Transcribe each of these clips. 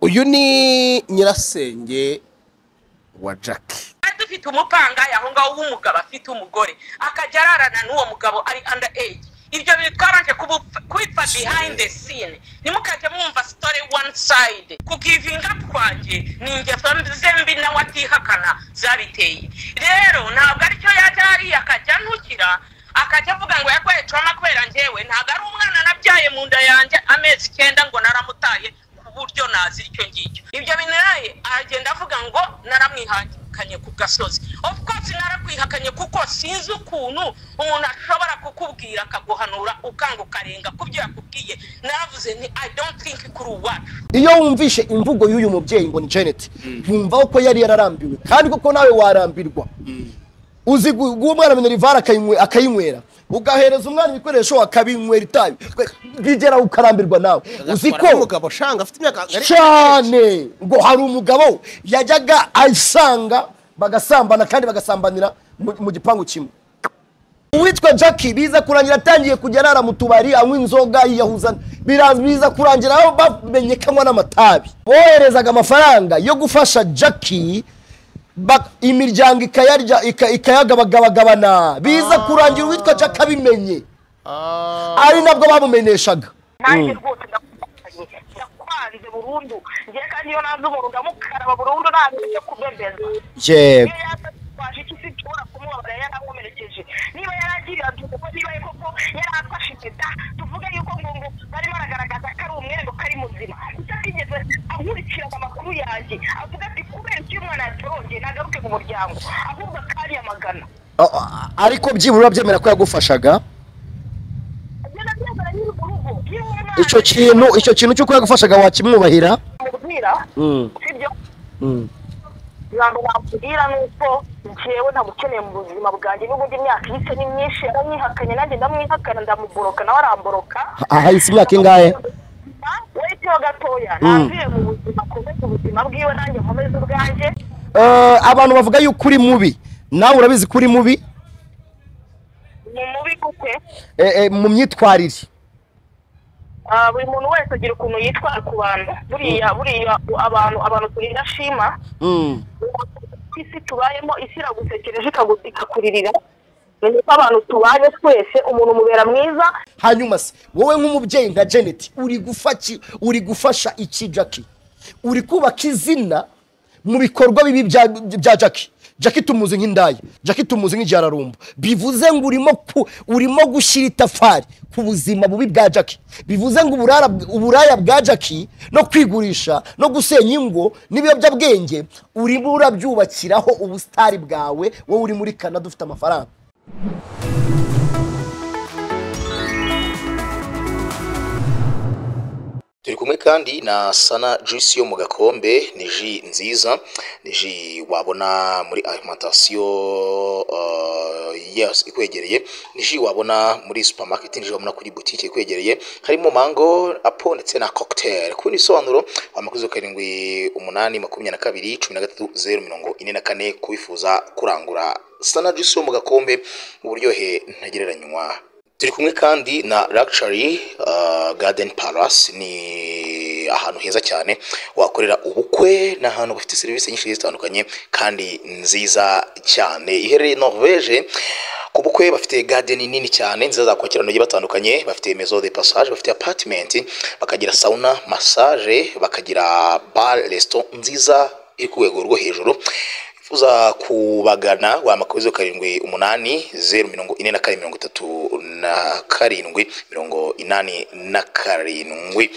uyu ni nyirasenge wa jackie kandi ufite umupanga aho ngaho w'umugabo afite umugore akajya ararana n'uwo mugabo ari under age ibyo bintu twabanje kubipfa behind the scene ntimukajya mwumva story one side kugivinga kwanjye ni ingeso ze mbi nawe atihakana zabiteye rero ntabwo aricyo yajya hariya akajya ntukira akajya avuga ngo yagoye trauma kubera njyewe ntabwo ari umwana nabyaye mu nda yanjye amezi icyenda ngo naramutaye ku buryo nazi icyo ngicyo ibyo binaraye aragenda avuga ngo naramwihakanye ku gasozi of course narakwihakanye kuko sinzi ukuntu umuntu ashobora kukubwira akaguhanura ukanga ukarenga ku byo yakubwiye naravuze nti i don't think kuri uwacu iyo wumvishe imvugo y'uyu mubyeyi ngo ni janet wumva ko yari yararambiwe kandi koko nawe warambirwa uzi gu- guha umwana minerivare akayinywe- akayinywera ugahereza umwana ibikoresho akabinywera itabi bigera ukarambirwa nawe uzi Agatwara ko n'umugabo shanga afite imyaka ngari- cyane ngo hari umugabo yajyaga asanga bagasambana kandi bagasambanira mu mu gipangu kimwe uwitwa jackie biza kurangira atangiye kujya arara mu tubari anywa inzoga yiyahuza bira- biza kurangira aho bamenye ko anywa n'amatabi boherezaga amafaranga yo gufasha jackie ba- imiryango ikayarya ika- ikayagabagabagabana biza kurangira uwitwa jackie abimenye Ah. ari nabwo bamumeneshaga nanjye rwose ndakubanye ndakwanze burundu ngewe kandi iyo nanze umuntu ndamukaraba burundu ntabwo icyo kubebeza yego iyo yatwaje icyo isi nshobora kumubabara yarakomerekeje niba yaragiriye kuko niba ye koko yaramfashe impeta tuvuge yuko ngo ngo barimo baragaragaza ko ari umwenda ko ari muzima gusa atigeze ankurikirana amakuru yanjye avuga ati kubera icyo umwana yatorongeye ntagaruke mu muryango ahubwo akanyamagana Ah, ah, ariko byibura byemera ko yagufashaga ibyo ndabyemera nyiri mu rugo iyo uwo mwana icyo kintu icyo kintu cy'uko yagufashaga wakimwubahira amubwira sibyo ntabwo bakubwira ni uko njyewe ntamukeneye mu buzima bwanjye n'ubundi imyaka ihise ni myinshi yaramwihakanye nanjye ndamwihakana ndamuboroka nawe aramboroka ahahise imyaka ingahe weteho gatoya navuye mu buzima akomeze ubuzima bwiwe nanjye nkomeze ubwanjye Eh, abantu bavuga yuko uri mubi nawe urabizi ko uri mubi ni mubi kuke Eh, eh, mu myitwarire Ah, buri muntu wese agira ukuntu yitwara ku bantu buriya buriya abantu abantu turinda shima Mm. isi tubayemo isi iragutekereje ikagu- ikakuririra ni uko abantu tubanye twese umuntu umubera mwiza hanyuma se wowe nk'umubyeyi nka janet uri gufaki uri gufasha iki jackie uri kubaka izina mu bikorwa bibi bya, bya jackie jackie tumuzi nk'indaya jackie tumuzi nk'igirararumbo bivuze ngo urimo ku, urimo gushyira itafari ku buzima bubi bwa jackie bivuze ngo uburara, uburaya bwa jackie no kwigurisha no gusenya ingo n'ibiyobyabwenge urimo urabyubakiraho ubusitari bwawe wowe uri muri canada ufite amafaranga turi kumwe kandi na sana juice yo mu gakombe ni ji nziza ni ji wabona muri alimentation uh, yes, ikwegereye ni ji wabona muri supermarket ni ji wabona kuri butike ikwegereye harimo mango apo ndetse na cocktail ku bindi bisobanuro wamakuzo karindwi umunani makumyabiri na kabiri cumi na gatatu zeru mirongo ine na kane kubifuza kurangura sana juice yo mu gakombe uburyohe ntagereranywa turi kumwe kandi na Luxury uh, Garden Palace ni ahantu heza cyane wakorera ubukwe ni ahantu bafite serivisi nyinshi zitandukanye kandi nziza cyane iherereye Norvege ku bukwe bafite garden nini cyane nziza zakwakira abantu bagiye batandukanye bafite maison de passage bafite apartment bakagira sauna massage bakagira bar restaurant nziza iri ku rwego rwo hejuru uza kubagana wa makubizo karindwi umunani zeru mirongo ine na kane mirongo itatu na karindwi mirongo inani na karindwi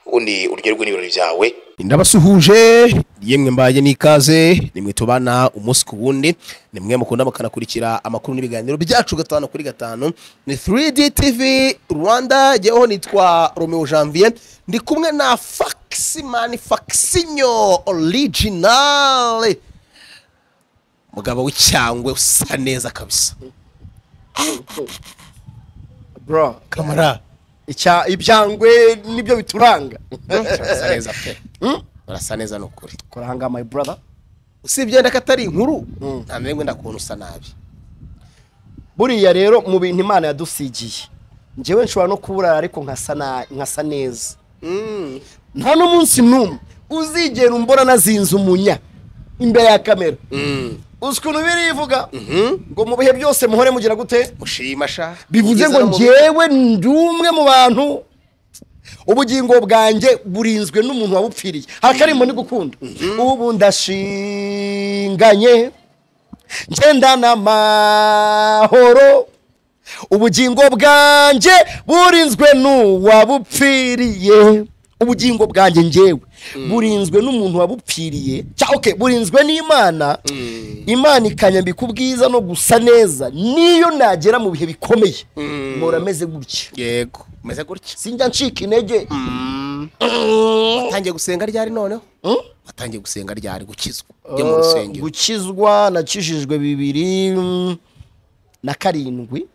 ubundi uryoherwe n'ibirori byawe ndabasuhuje yemwe mbaye n'ikaze nimwe tubana umunsi ku wundi nimwe mukunda mukanakurikira amakuru n'ibiganiro byacu gatanu kuri gatanu ni 3D TV Rwanda jyeweho nitwa Romeo Janvier ndi kumwe na Faximani Faxinyo original mugabo w'icyangwe usa neza kabisa bro kamara icya ibyangwe nibyo bituranga urasa neza pe urasa neza ni ukuri kuranga my brother usibye wenda ko atari inkuru Mm. nta mwenda wenda kuntu usa nabi buriya rero mu bintu imana yadusigiye njyewe nshobora no kuburara ariko nkasa na- nkasa neza nta n'umunsi n'umwe uzigera umbona nazinze umunya imbere ya kamera uzi ukuntu birivuga ngo mu bihe byose muhore mugira gute mushimasha bivuze ngo ngewe ndi umwe mu bantu ubugingo bwanjye burinzwe n'umuntu wabupfiriye hakarimbo ni gukunda ubu ndashinganye ngendana amahoro ubugingo bwanjye burinzwe n'uwabupfiriye ubugingo bwanjye ngewe burinzwe n'umuntu wabupfiriye cyangwa oke burinzwe n'imana imana ikanyambika ubwiza no gusa neza niyo nagera mu bihe bikomeye mpora ameze gutya yego umeze gutya sinjya ncika intege watangiye gusenga ryari noneho watangiye gusenga ryari gukizwa ujya mu rusengero gukizwa nakijijwe bibiri mm, na karindwi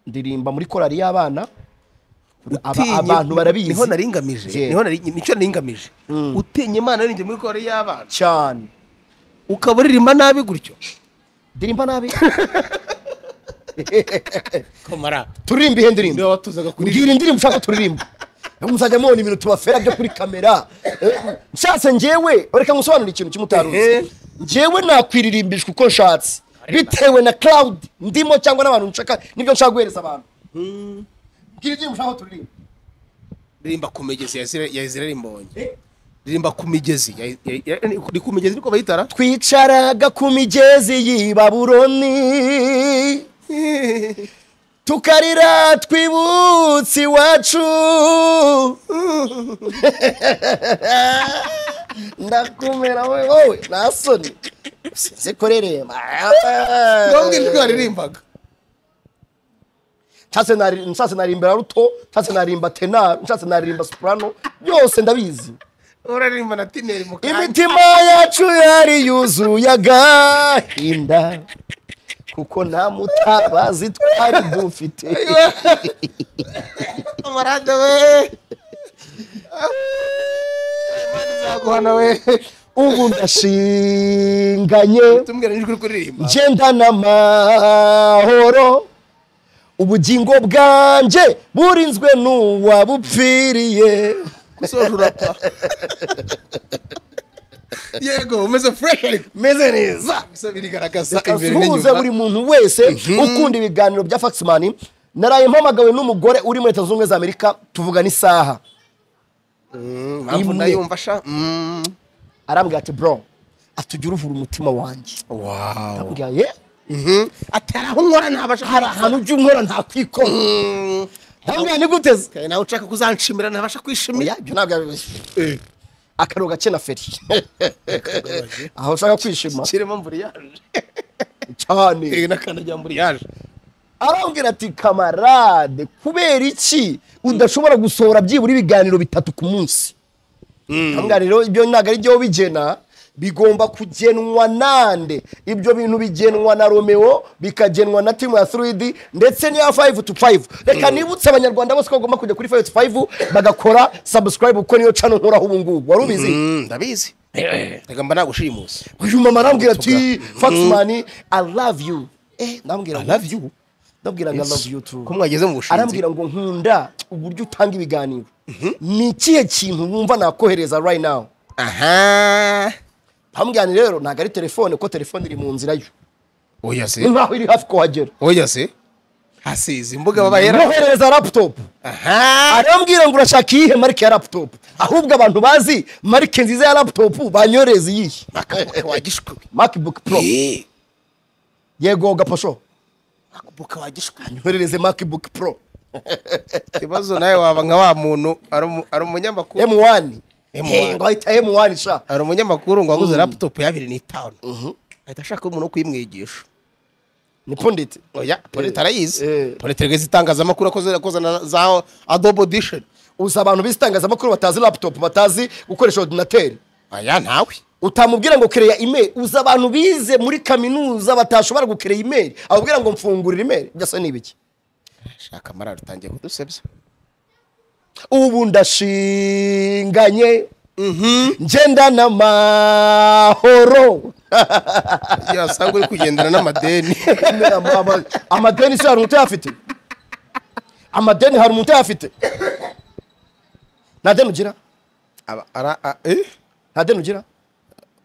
ndirimba muri korari y'abana Aba- Utinye- abantu barabizi niho nari ngamije Yeah. niho nari nicyo nari ngamije utinye imana n'injye muri kore y'abana cyane ukaba uririmba nabi gutyo ndirimba nabi kamara turirimba ihe ndirimbo watuzaga mbwira indirimbo ushaka turirimba muzajya mubona ibintu tubafera byo kuri kamera Eh, nshatse njyewe reka ngusobanurire ikintu Ehe. cy'umutaruzi njyewe nakwiririmbishwa uko nshatse bitewe na cloud ndimo cyangwa n'abantu nshaka nibyo nshaka guhereza abantu mbwira indirimbo ushaka ko turirimba ririmba ku migezi ya Isira- ya izira rimbonye Eh? ririmba ku migezi ya- ya- ya- ni ku migezi niko bayitara twicaraga ku migezi y'i Babuloni tukarira twibutse iwacu ndakumera we wowe nasoni sinzi kuririmba ngombwa ijwi waririmbaga nshatse nari- nshatse naririmba raruto nshatse naririmba tenari nshatse naririmba soprano byose ndabizi uraririmba na tineri mu kanya imitima yacu yari yuzuye agahinda kuko nta mutabazi twari dufite kamarade we Imana izaguhana we ubu ndashinganye tumbwira n'ijwi uri kuririmba ngendana amahoro ubugingo bwanjye burinzwe n'uwabupfiriye gusoje urapa yego umeze fureshi ariko meze neza gusa birigaragaza imbere kasuhuze buri n'inyuma muntu wese ukunda ibiganiro bya faximani naraye mpamagawe n'umugore uri muri leta zunze ubumwe za amerika tuvugana isaha impamvu imwe. ndayumva sha Mm. arambwira ati bro ati uruvura umutima wanjye wow ndambwira ye ati hari aho nkora ntabasha hari ahantu ujya unkora ntakwikora ndambwira ni gute se nawe ushaka kuzanshimira ntabasha kwishimira oya ibyo ntabwo yabibuze akaro gake na feri aho ushaka kwishima kirimo mburiyaje cyane n'akandagira mburiyaje arambwira ati kamarade kubera iki udashobora gusohora byibura ibiganiro bitatu ku munsi ndambwira rero ibyo ntabwo ari byo bigena bigomba kugenwa nande ibyo bintu bigenwa na romeo bikagenwa na timu ya 3d ndetse n'iya 5 to 5 reka nibutse abanyarwanda bose ko bagomba kujya kuri 5 to 5 bagakora subscribe kuko niyo cano nkoraho ubu ngubu wari ubizi ndabizi reka mba nagushimusi uyu mama arambwira ati faxman i love you eh ndambwira ngo- love you ndabwiraga love you too ko mwageze mu bushinzi arambwira ngo nkunda uburyo utanga ibiganiro ni ikihe kintu wumva nakohereza right now aha mpamujyane rero ntabwo ari telefone ko telefone iri mu nzira yo oya se ni nkaho iri hafi kuhagera oya se hasize imbuga babayera noherereza laptop aha arambwira ngo urashaka iyihe marike ya laptop ahubwo abantu bazi marike nziza ya laptop banyoreza iyihe makabuka wa gishwi macbook pro Eh, yego gapasho makabuka wa gishwi nyoherereze macbook pro ikibazo nawe waba nka wa muntu ari umu- ari umunyamakuru m1 M1. Eh, ngo ahita m1 sha hari umunyamakuru ngo waguze laptop ya bibiri n'itanu ahita ashaka umuntu wo kuyimwigisha ni pundit oya polite arayizi eh. polite rwese itangazamakuru akoze akozana za adobe edition uzi abantu b'itangazamakuru batazi laptop batazi gukoresha ordinateri aya ntawe utamubwira ngo kereya imeri uzi abantu bize muri kaminuza batashobora gukereya imeri ababwira ngo mfungurira imeri byose ni ibiki shaka amara rutangiye kudusebya ubu ndashinganye ngendana amahoro iyo wasanga uri kugendana n'amadeni Ama- ama- amadeni se hari umuntu uyafite amadeni hari umuntu uyafite nta deni ugira Aba- ara- a- eh? nta deni ugira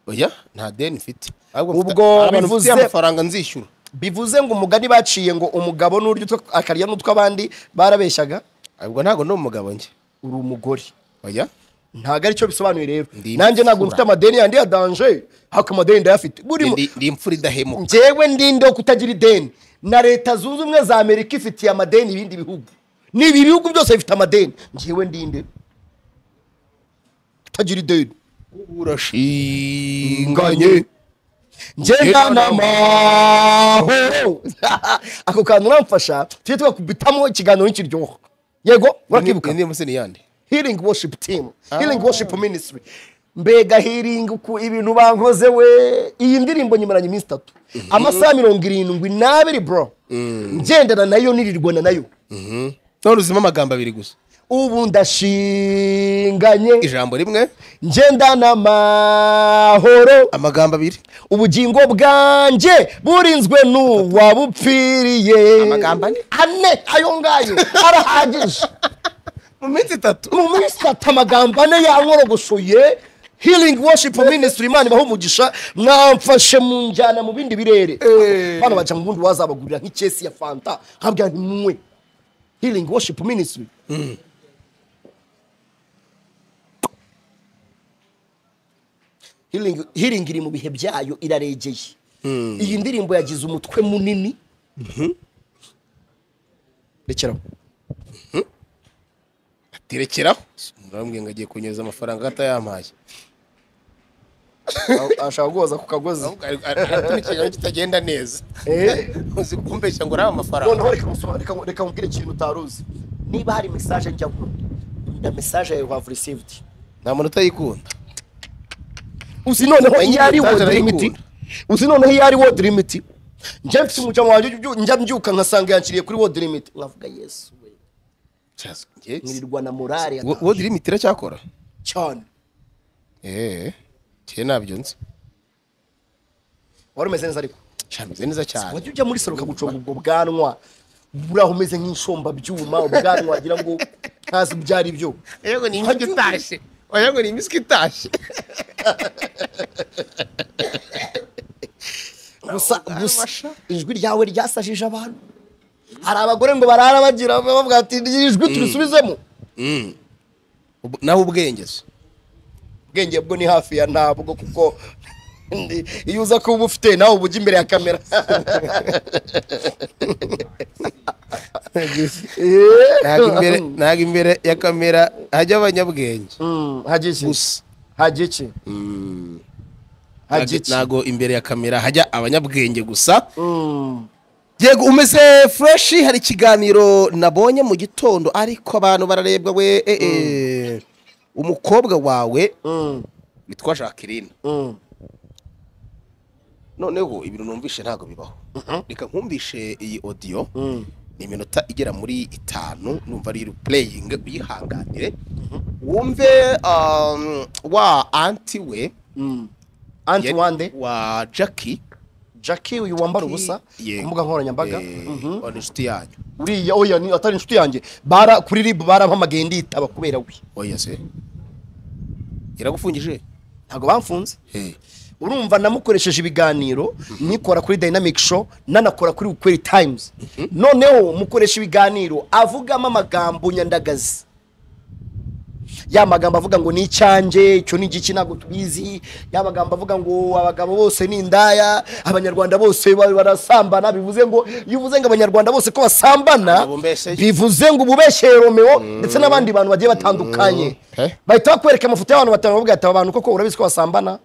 oya nta deni mfite ahubwo Ubwo mfite- hari abantu mfite bivuze- amafaranga nzishyura bivuze ngo umugani baciye ngo umugabo n'urya utwo- akarya n'utw'abandi barabeshyaga ahubwo ntabwo ni umugabo njye uri umugore oya ntabwo ari cyo bisobanuye rero Ndi nanjye ntabwo imfura. mfite amadeni yandi ya danje hako amadeni ndayafite burimo Ndi- ndi imfura idahemuka njyewe ndinde wo kutagira ideni na leta zunze ubumwe za amerika ifitiye amadeni ibindi bihugu ni ibi bihugu byose bifite amadeni njyewe ndinde kutagira ideni urashinganye njye ntanamahoro ako kantu uramfasha tujye twakubitamo ikiganiro nikiryoha yego urakibuka indirimbo se ni yandi healing worship team healing worship ministry mbega healing ku ibintu bankoze we iyi ndirimbo nyimaranye iminsi itatu amasaha mirongo irindwi n'abiri bro ngendana nayo nirirwana nayo none uzimo amagambo abiri gusa ubu ndashinganye ijambo rimwe ngendana amahoro amagambo abiri ubugingo bwanjye burinzwe n'uwabupfiriye Amagambo ane? ane ayo ngayo arahagije mu minsi itatu mu minsi itatu amagambo ane yankorogosoye healing worship ministry imana ibaha umugisha mwamfashe mu njyana mu bindi birere bana baca mu bundi wazabagurira nk'icyesi ya fanta nkabwira nti munywe healing worship ministry healing, healing iri mu bihe byayo iraregeye iyi ndirimbo yagize umutwe munini rekeraho terekeraho urambwira ngo agiye kunyereza amafaranga atayampaye ashaka guhoza ku kagozi ahubwo ari- ari- ari ikintu kitagenda neza Eh. uzi kumbeshya ngo uriya amafaranga noneho reka musoma- reka- reka nkubwire ikintu utaruzi niba hari mesaje njya ngo na mesaje yawe have received nta muntu utayikunda uzi noneho Wenye iyo ari message word arayikura. limit uzi noneho iyo ari word limit njya mfite umucamo wanjye ubyu- njya mbyuka nkasanga yakiriye kuri word limit nkavuga yesu we nkirirwa na morale Wo- wo dirimiti iracyakora cyane eee njye ntabyo nzi wari umeze neza ariko cyameze neza cyane wajya ujya muri salo ukaguconga ubwo bwanwa buraho umeze nk'inshomba byuma ubwanwa wagira ngo ntazi ibyo ari byo yego ni imyuka itashye oya ngo ni imiswi itashye gusa gusa ijwi ryawe ryasajije abantu hari abagore ngo barara bagira bavuga ati "Iri jwi turisubizemo Ubu- nawe ubwenge se ubwenge bwo ni hafi ya ntabwo kuko ndi- iyo uza kuba ubufite nawe uba ujya imbere ya kamera ntabwo imbere ntabwo imbere ya kamera hajya abanyabwenge Mm, hagiki Gusa. hagiki hagiki ntabwo imbere ya kamera hajya abanyabwenge gusa yego umeze fureshi hari ikiganiro nabonye mu gitondo ariko abantu bararebwa we eh, eh, umukobwa wawe Mm, witwa jacqueline mm. noneho ibintu numvishe ntabwo bibaho reka nkumvishe iyi odiyo ni iminota igera muri itanu numva ari pureyingi uyihanganire wumve um, wa anti we anti wande wa jackie jackie uyu wambara ubusa Yego. ku mbuga nkoranyambaga Eh, Mhm. wa inshuti yanyu uriya oya ni atari inshuti yanjye bara kuri rib barampamagaye nditaba kubera we oya se iragufungije ntabwo bamfunze urumva namukoresheje ibiganiro nikora kuri dynamic show nanakora kuri ukweri times noneho mukoresha ibiganiro avugamo amagambo nyandagazi ya magambo avuga ngo ni icyanjye icyo ni igiki ntabwo tubizi ya magambo avuga ngo abagabo bose ni indaya abanyarwanda bose ba- barasambana bivuze ngo iyo uvuze ngo abanyarwanda bose ko basambana Abo mbese- bivuze ngo ububeshye romeo ndetse n'abandi bantu bagiye batandukanye Eh. bahita bakwereka amafoto y'abantu batanu bavuga ati aba bantu koko urabizi ko basambana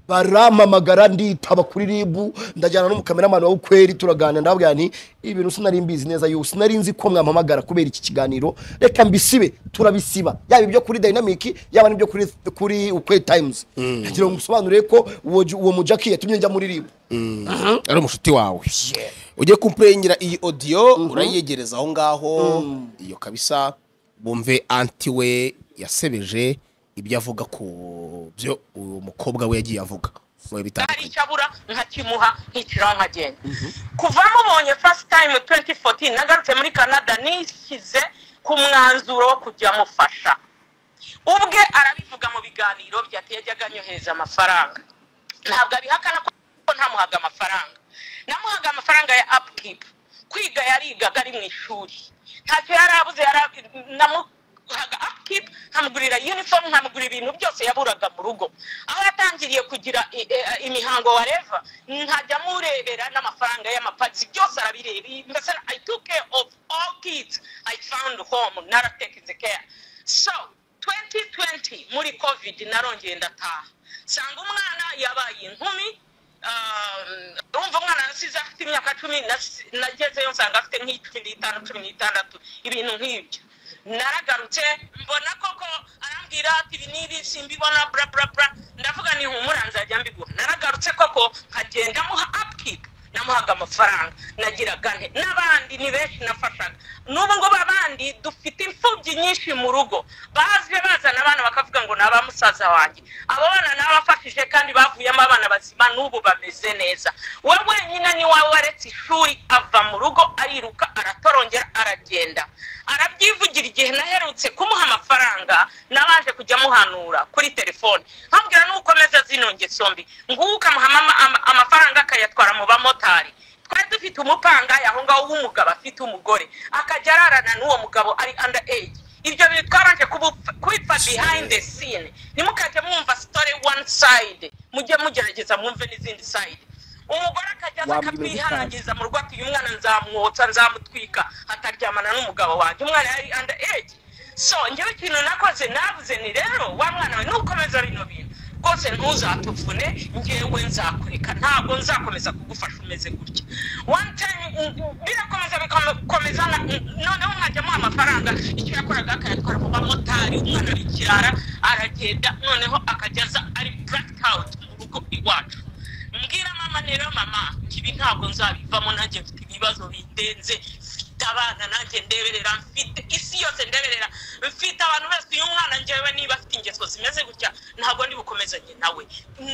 barampamagara nditaba kuri ribu ndajyana n'umukameramani wa ukweri turaganira ndababwira nti ibintu sinari mbizi neza yo sinari nzi ko mwampamagara kubera iki kiganiro reka mbisibe turabisiba yaba ibyo kuri dynamic yaba n'ibyo kuri kuri ukweri times kugira ngo musobanurire ko uwo ju- uwo mujaki yatumye njya muri ribu ari umushuti wawe ujye kumpurenyira iyi odiyo urayegereza aho ngaho iyo kabisa bumve anti we yasebeje ibyo avuga ku byo uwo mukobwa we yagiye avuga mu bihe hari bitandukanye icyo abura nkakimuha nkiciraho nkagenda kuva mubonye first time 2014 nagarutse muri canada nishyize ku mwanzuro wo kujya mufasha ubwe arabivuga ibiganiro byateye ajyaga anyohereza amafaranga ntabwo abihakana ko ntamuhaga amafaranga namuhaga amafaranga ya apukipu kwiga yarigaga ari mu ishuri ntacyo yari abuze yari ab- namuhaga apukipu nkamugurira yunifomu nkamugurira ibintu byose yaburaga mu rugo aho yatangiriye kugira i- e- e- imihango wareva nkajya murebera n'amafaranga y'amapazi byose arabireba mbese i took care of all kids i found home naratekeze care so 2020 muri covid narongeye ndataha sanga umwana yabaye inkumi um, urumva umwana nasize afite imyaka cumi nasi- nagezeyo nsanga afite nk'icumi n'itanu cumi n'itandatu ibintu nk'ibyo naragarutse mbona koko arambwira ati ibi n'ibi simbibona bla bla bla ndavuga ni humura nzajya mbigura naragarutse koko nkagenda muha upkeep namuhaga amafaranga nagiraga nte n'abandi ni benshi nafashaga n'ubu ngubu abandi dufite imfubyi nyinshi mu rugo baje bazana abana bakavuga ngo ni abamusaza wanjye abo bana n'abafashije kandi bavuyemo abana bazima n'ubu bameze neza we wenyine ni wowe waretse ishuri ava mu rugo ariruka aratorongera aragenda arabyivugira igihe naherutse kumuha amafaranga nabanje kujya muhanura kuri telefone nkambwira n'ukomeza zino ngeso mbi ngubu ukamuha ama- ama- amafaranga akayatwara mu bamotari twari dufite umupangayi aho ngaho w'umugabo afite umugore akajya ararana n'uwo mugabo ari under age ibyo bitwaranje kubipfa behind the scene nimukajya mwumva story one side mujye mugerageza mwumve n'izindi side umugore akajya aza Wambwira ubusanzwe. akabyihanangiriza mu rugo ati uyu mwana nzamwotsa nzamutwika ataryamana n'umugabo wanjye umwana yari under age so njyewe ikintu nakoze navuze ni rero wa mwana we nukomeza bino bintu rwose ntuzatuvune njyewe nzakureka ntabwo nzakomeza kugufasha umeze gutya one time mm, mm, birakomeza bikomeza na- mm, noneho mwajyamo amafaranga icyo yakoraga akayatwara mu bamotari umwana arikirara aragenda noneho akajya aza ari black out mu rugo iwacu mbwira mama rero mama ibi ntabwo nzabivamo nanjye mfite ibibazo bindenze mfite abana nanjye ndeberera mfite isi yose ndeberera mfite abantu bose uyu mwana njyewe niba afite ingeso zimeze gutya ntabwo ndi bukomezanye nawe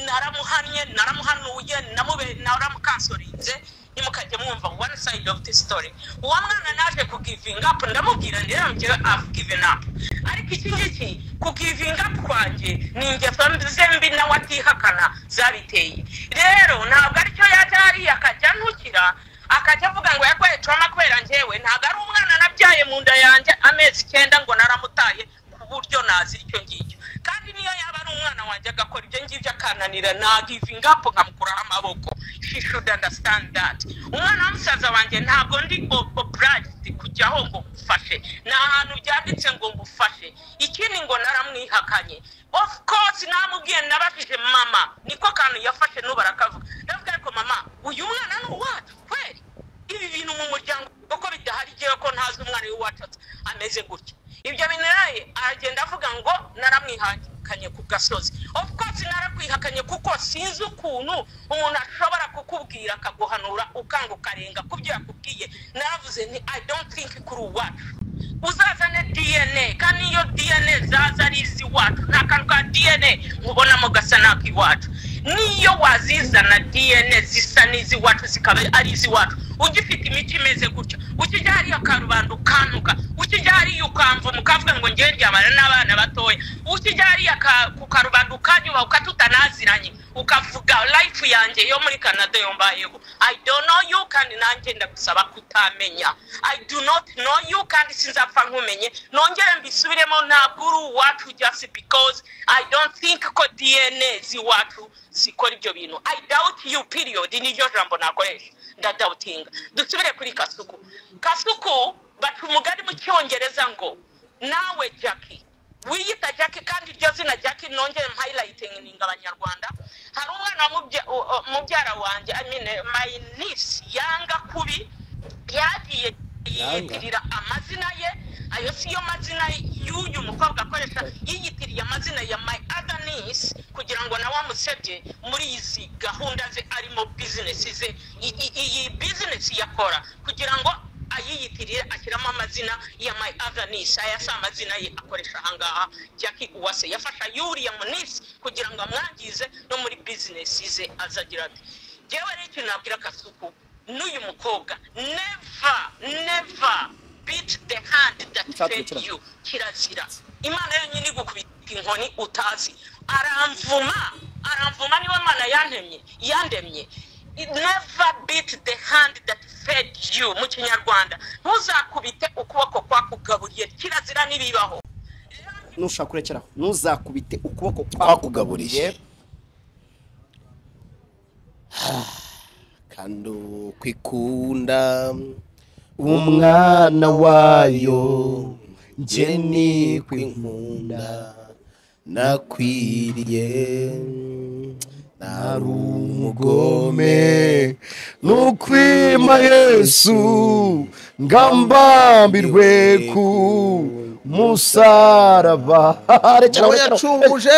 naramuhannye naramuhanuye namube- naramukansorinze nimukajya mwumva one side of the story uwo mwana naje kugivinga up ndamubwira rero njyewe i've given up ariko iki ngiki kugivinga up kwanjye ni ingeso ze mbi nawe atihakana zabiteye rero ntabwo aricyo yajya hariya akajya antukira akajya avuga ngo yagoye trauma kubera njyewe ntabwo ari umwana nabyaye mu nda yanjye amezi icyenda ngo naramutaye ku buryo nazira icyo ngicyo kandi niyo yaba ari umwana wanjye agakora ibyo ngibyo akananira nagivinga up nkamukuraho amaboko she should understand that umwana w'umusaza wanjye ntabwo ndi oburagiti kujyaho ngo ngufashe ni ahantu byanditse ngo ngufashe ikindi ngo naramwihakanye of course namubwiye nabajije mama niko kantu yafashe n'ubu arakavuga ndavuga ariko mama uyu mwana ni uwacu kweli ibi bintu mu muryango kuko bidahari igihe ko ntazi umwana w'iwacu ameze gutya ibyo bintu rero aragenda avuga ngo naramwihakanye ku gasozi of course narakwihakanye kuko sinzi ukuntu umuntu ashobora kukubwira akaguhanura ukanga ukarenga ku byo yakubwiye naravuze nti i don't think kuri uwacu uzazane dna kandi iyo dna zaza ari iz'iwacu nta kantu ka dna mubonamo gasa n'ak'iwacu niyo wazizana dna zisa n'iz'iwacu zikaba ari iz'iwacu ugifite imico imeze gutya ukijya hariya karubanda ukantuka ukijya hariya ukamva mukavuga ngo ngewe ryamana n'abana batoya ukijya hariya ka- ku karubanda ukanyuba ukatutanaziranye ukavuga life yanjye yo muri canada yo mbayeho i don't know you kandi nanjye ndagusaba kutamenya i do not know you kandi sinzapfa nkumenye nongere mbisubiremo ntabwo uri uwacu just because i don't think ko dna z'iwacu zikora ibyo bintu i doubt you period niryo jambo nakoresha ndadawutinga dusubire kuri kasuku kasuku baca umugani mu cyongereza ngo nawe jackie wiyita jackie kandi iryo zina jackie nongere mpayilayitinga abanyarwanda hari umwana w'umubya- u- u- mubyara wanjye I mean, eh, my niece yanga kubi yagiye yiyitirira amazina ye ayo si yo mazina y'uyu mukobwa akoresha yiyitiriye amazina ya my other niece kugira ngo nawe amusebye muri izi gahunda ze arimo bizinesi ze I- i- iyi bizinesi yakora kugira ngo ayiyitirira ashyiramo amazina ya my other niece aya si amazina ye akoresha ahangaha jackie uwase yafasha yuriya munisi kugira ngo amwangize no muri bizinesi ze azagira ati njyewe rero ikintu nabwira kasuku n'uyu mukobwa never never beat the hand that Nshatse fed gukira. you kirazira imana yonyine igukubita inkoni utazi aramvuma aramvuma niwe mana yantemye yandemye never beat the hand that fed you mu kinyarwanda ntuzakubite ukuboko kwakugaburiye kirazira n'ibibaho nushaka kurekeraho ntuzakubite ukuboko Kwakugaburiye. kandi ukwikunda umwana wayo njye ni kwinkunda nakwiriye nari umugome nukwima yesu ngambambirwe ku musaraba nawe yacunguje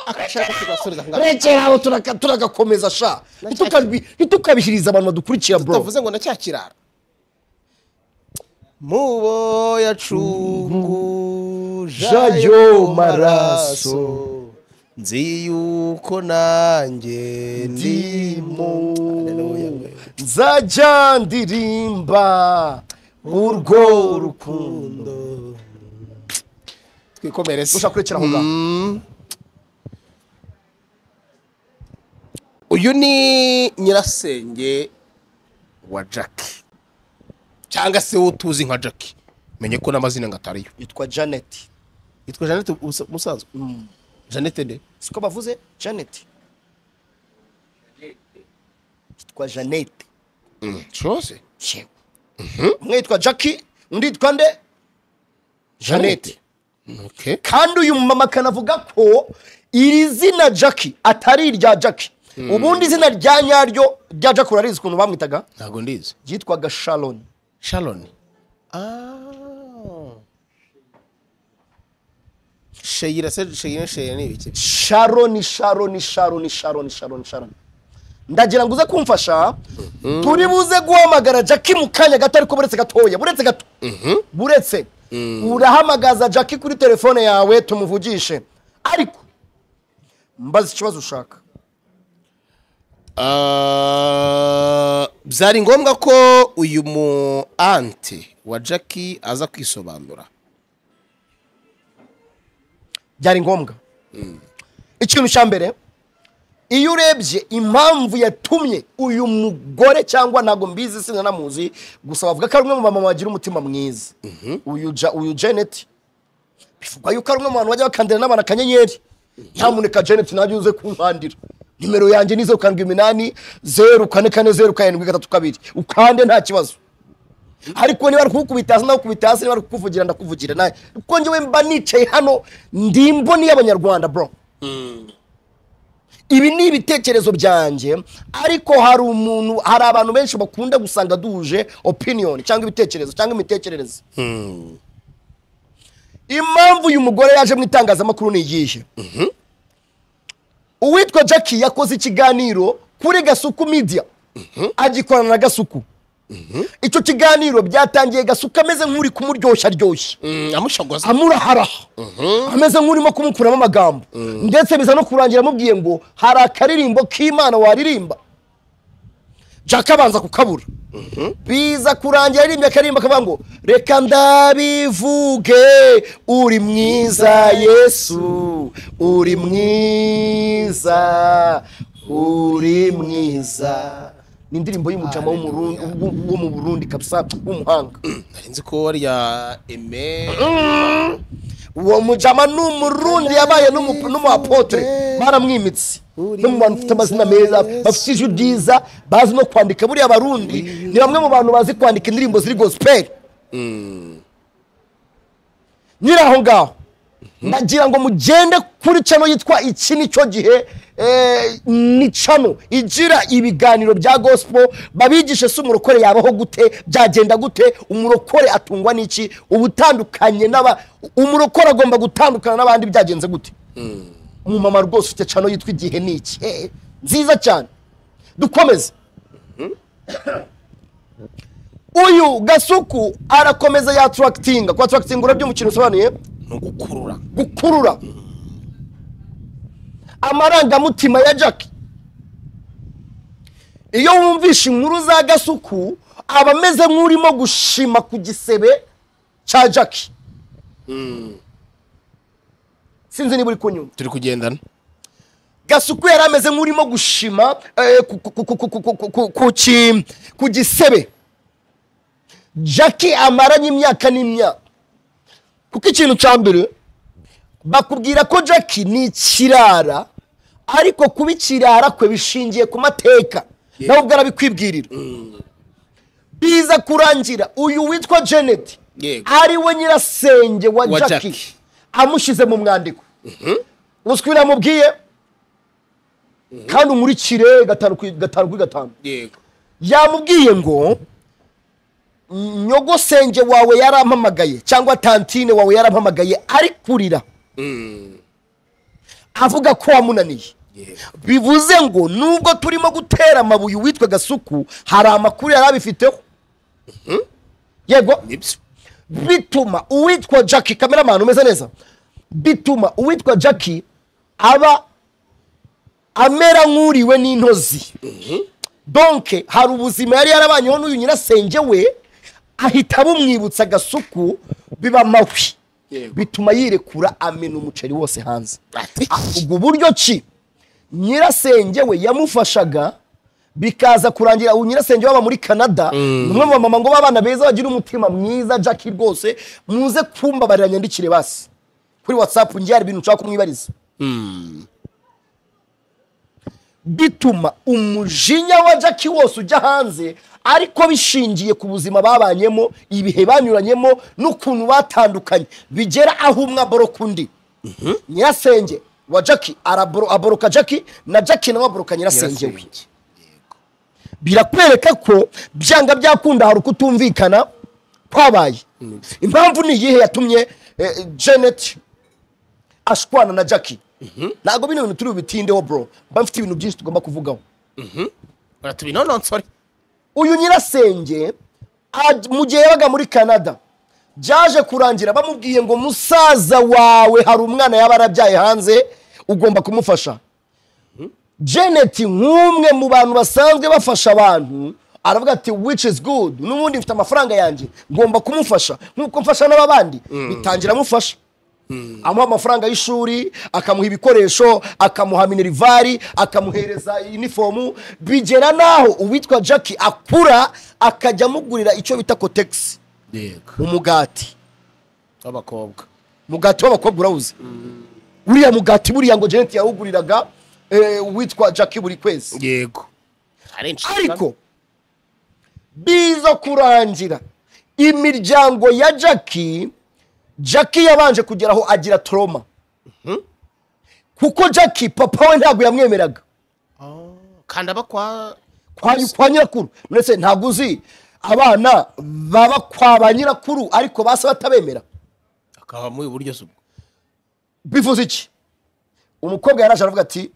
agashaka kugasubiza ngo rekeraho turaka- turagakomeza sha Ntitukabi- ntitukabishyirize abantu badukurikira bro tutavuze ngo na cya kiraro mubo yacungujayo Jayo maraso maraso. nzi yuko nanjye ndimo ndimo nzajya ndirimba urwo rukundo twikomereze ushaka kurekeraho ngaho uyu ni nyirasenge wa jackie cyangwa se wo tuzi nka jackie menye ko n'amazina ngo atariyo yitwa janet yitwa jeannette ubusa- musanzwe jeannette nde siko bavuze janet yitwa janet cyose yewe umwe yitwa jackie undi yitwa nde janet okay kandi uyu mumama akanavuga ko iri zina jackie atari irya jackie ubundi izina rya nyaryo rya jackie urarizi ukuntu bamwitaga ntabwo ndizi ryitwaga sharon sharon ah sheyira se sheyira sheyira ni ibiki sharoni sharoni sharoni sharoni sharoni sharoni ndagira ngo uze kumfasha turi buze guhamagara jackie mu kanya gato ariko buretse gatoya buretse gato buretse urahamagaza jackie kuri telefone yawe tumuvugishe ariko mbaza ikibazo ushaka Ah, byari ngombwa ko uyu mu ante wa jackie aza kwisobanura byari ngombwa ikintu cya mbere iyo urebye impamvu yatumye uyu mugore cyangwa ntabwo mbizi sinanamuzi gusa bavuga ko ari umwe mu bamama bagira umutima mwiza uyu Ja- uyu janet bivugwa yuko ari umwe mu bantu bajya bakandira n'abantu akanyenyeri nyamuneka janet nanjye uze kunkandira nimero yanjye ni zeru karindwi iminani zeru kane kane zeru karindwi gatatu kabiri ukande nta kibazo ariko niba ari kukubita hasi ndakukubita hasi niba ari kukuvugira ndakuvugira nawe kuko njyewe mba nicaye hano ndi imboni y'abanyarwanda bro ibi ni ibitekerezo byanjye ariko hari umuntu hari abantu benshi bakunda gusanga duhuje opinion cyangwa ibitekerezo cyangwa imitekerereze impamvu uyu mugore yaje mu itangazamakuru ni iyihe uwitwa jackie yakoze ikiganiro kuri gasuku media agikorana na gasuku icyo kiganiro byatangiye gasuka ameze nk'uri kumuryoshya aryoshye amushagoza amuraharaha ameze nk'urimo kumukuramo amagambo ndetse biza no kurangira amubwiye ngo hari akaririmbo k'imana waririmba jaka abanza kukabura biza kurangira aririmbye akaririmbo akavuga ngo reka ndabivuge uri mwiza yesu uri mwiza uri mwiza ni indirimbo y'umujama wo mu Burundi- wo- wo mu burundi kabisa w'umuhanga nari nzi ko warya eme uwo mujama ni umurundi yabaye n'umu- n'umuapotre baramwimitse no mu bantu bafite amazina meza bafite ijwi ryiza bazi no kwandika buriya abarundi ni bamwe mu bantu bazi kwandika indirimbo ziri gospel nyiri aho ngaho ndagira ngo mugende kuri cano yitwa iki ni cyo gihe eh, ni cano igira ibiganiro bya gospel babigishe se umurokore yabaho gute byagenda gute umurokore atungwa n'iki ubutandukanye n'aba umurokore agomba gutandukana n'abandi byagenze gute umumama rwose ufite cano yitwa igihe ni iki Eh, nziza cyane dukomeze uyu gasuku arakomeza yaturakitinga ku aturakitinga urabyo umukino usobanuye ni ugukurura gukurura amarangamutima ya jackie iyo wumvishe inkuru za gasuku aba ameze nk'urimo gushima ku gisebe cya jackie sinzi niba uri kunyumva turi kugendana gasuku yari ameze nk'urimo gushima eh, ku- ku- ku- ku- ku- ku- ku- ku- ku ki- ku gisebe jacki amaranye imyaka n'imyaka kuko ikintu cya mbere bakubwira ko jacki ni ikirara ariko kuba ikirara kwe bishingiye ku mateka nawe ubwo arabikwibwirira biza kurangira uyu witwa janet Yego. ari we nyirasenge wa Wa jacki Jackie. amushyize mu mwandiko ubuswi biramubwiye kandi umurikire gatanu kuri gatanu kuri gatanu yego yamubwiye ngo nyogosenge wawe yarampamagaye cyangwa tantine wawe yarampamagaye ari kurira avuga ko wamunaniye bivuze ngo nubwo turimo gutera amabuye uwitwa gasuku hari amakuru yari abifiteho yego nibyo bituma uwitwa jackie kameramani umeze neza bituma uwitwa jackie aba amera nk'uriwe n'intozi donke hari ubuzima yari yarabanyeho n'uyu nyirasenge we ahita bumwibutsa agasuku biba mabi Yego. bituma yirekura amena umuceri wose hanze Ah, ubwo buryo ki nyirasenge we yamufashaga bikaza kurangira ubu nyirasenge waba muri canada ni umwe mu bamama ngo b'abana beza bagira umutima mwiza jackie rwose muze kumbabarira nyandikire basi kuri whatsapp ngiye hari ibintu nshaka kumwibariza bituma umujinya wa jackie wose ujya hanze ariko bishingiye ku buzima babanyemo ibihe banyuranyemo n'ukuntu batandukanye bigera aho umwe aboroka undi nyirasenge wa jackie araboro- aboroka jackie na jackie nawe aboroka nyirasenge we Nyirasenge. birakwereka ko byanga byakunda hari ukutumvikana kwabaye impamvu ni iyihe yatumye eh, janet ashwana na jackie ntabwo bino bintu turi bubitindeho bro mba mfite ibintu byinshi tugomba kuvugaho baratubinononsore uyu nyirasenge aj- mu gihe yabaga muri canada byaje kurangira bamubwiye ngo musaza wawe hari umwana yaba arabyaye hanze ugomba kumufasha janet nk'umwe mu bantu basanzwe bafasha abantu aravuga ati which is good n'ubundi mfite amafaranga yanjye ngomba kumufasha nk'uko mfasha n'ababandi bitangira amufasha amuha amafaranga y'ishuri akamuha ibikoresho akamuha minerivari akamuhereza inifomu bigera n'aho uwitwa jackie akura akajya amugurira icyo bita kotegisi yego umugati w'abakobwa mugati w'abakobwa urawuzi uriya mugati buriya ngo janet yawuguriraga eh, uwitwa jackie buri kwezi yego ariko biza kurangira imiryango ya jackie jackie yabanje kugera aho agira toroma kuko jackie papa we ntabwo yamwemeraga kanda bakwa kwa kwa nyirakuru ndetse ntabwo uzi abana baba kwa ba nyirakuru ariko basa batabemera akaba mu buryo subwo bivuze iki umukobwa yaraje aravuga ati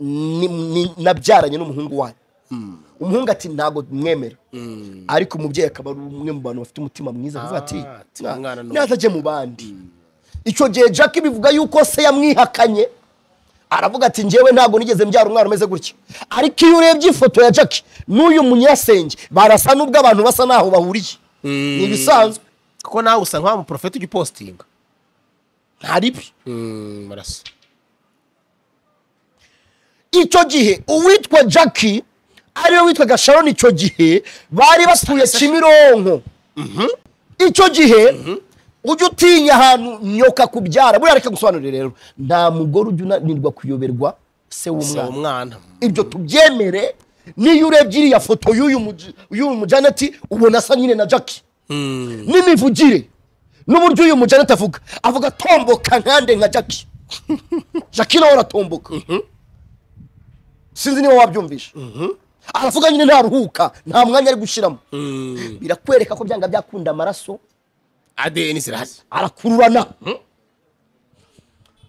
"Ni- ni- nabyaranye n'umuhungu wanyu umuhungu ati ntabwo mwemera ariko umubyeyi akaba ari umwe mu bantu bafite umutima mwiza avuga ati Ah, ati, "Na- umwana ni uwo." nazajye mu bandi icyo gihe jack bivuga yuko se yamwihakanye aravuga ati njyewe ntabwo nigeze mbyara umwana umeze gutya ariko iyo urebye ifoto ya jack n'uyu munyasenge barasa n'ubwo abantu basa n'aho bahuriye ni ibisanzwe kuko nawe usa nk'aho umuporofeti ujya upostinga ntaribi barasa icyo gihe uwitwa jackie ariwe witwaga sharon icyo gihe bari batuye kimironko icyo gihe ujya utinya ahantu nyoka kubyara buriya reka gusobanurira rero nta mugore ujya unanirwa kuyoberwa se uwo w'umwana mwana ibyo tubyemere n'iyo urebye iriya foto y'uyu muj- y'uyu mujaneti ubona asa nyine na jackie n'imivugire n'uburyo uyu mujaneti avuga avuga tomboka nkande nka jackie jackie nawe aratomboka sinzi niba wabyumvishe aravuga nyine ntaruhuka nta mwanya ari gushyiramo birakwereka ko byanga byakunda amaraso adeni zirahari arakururana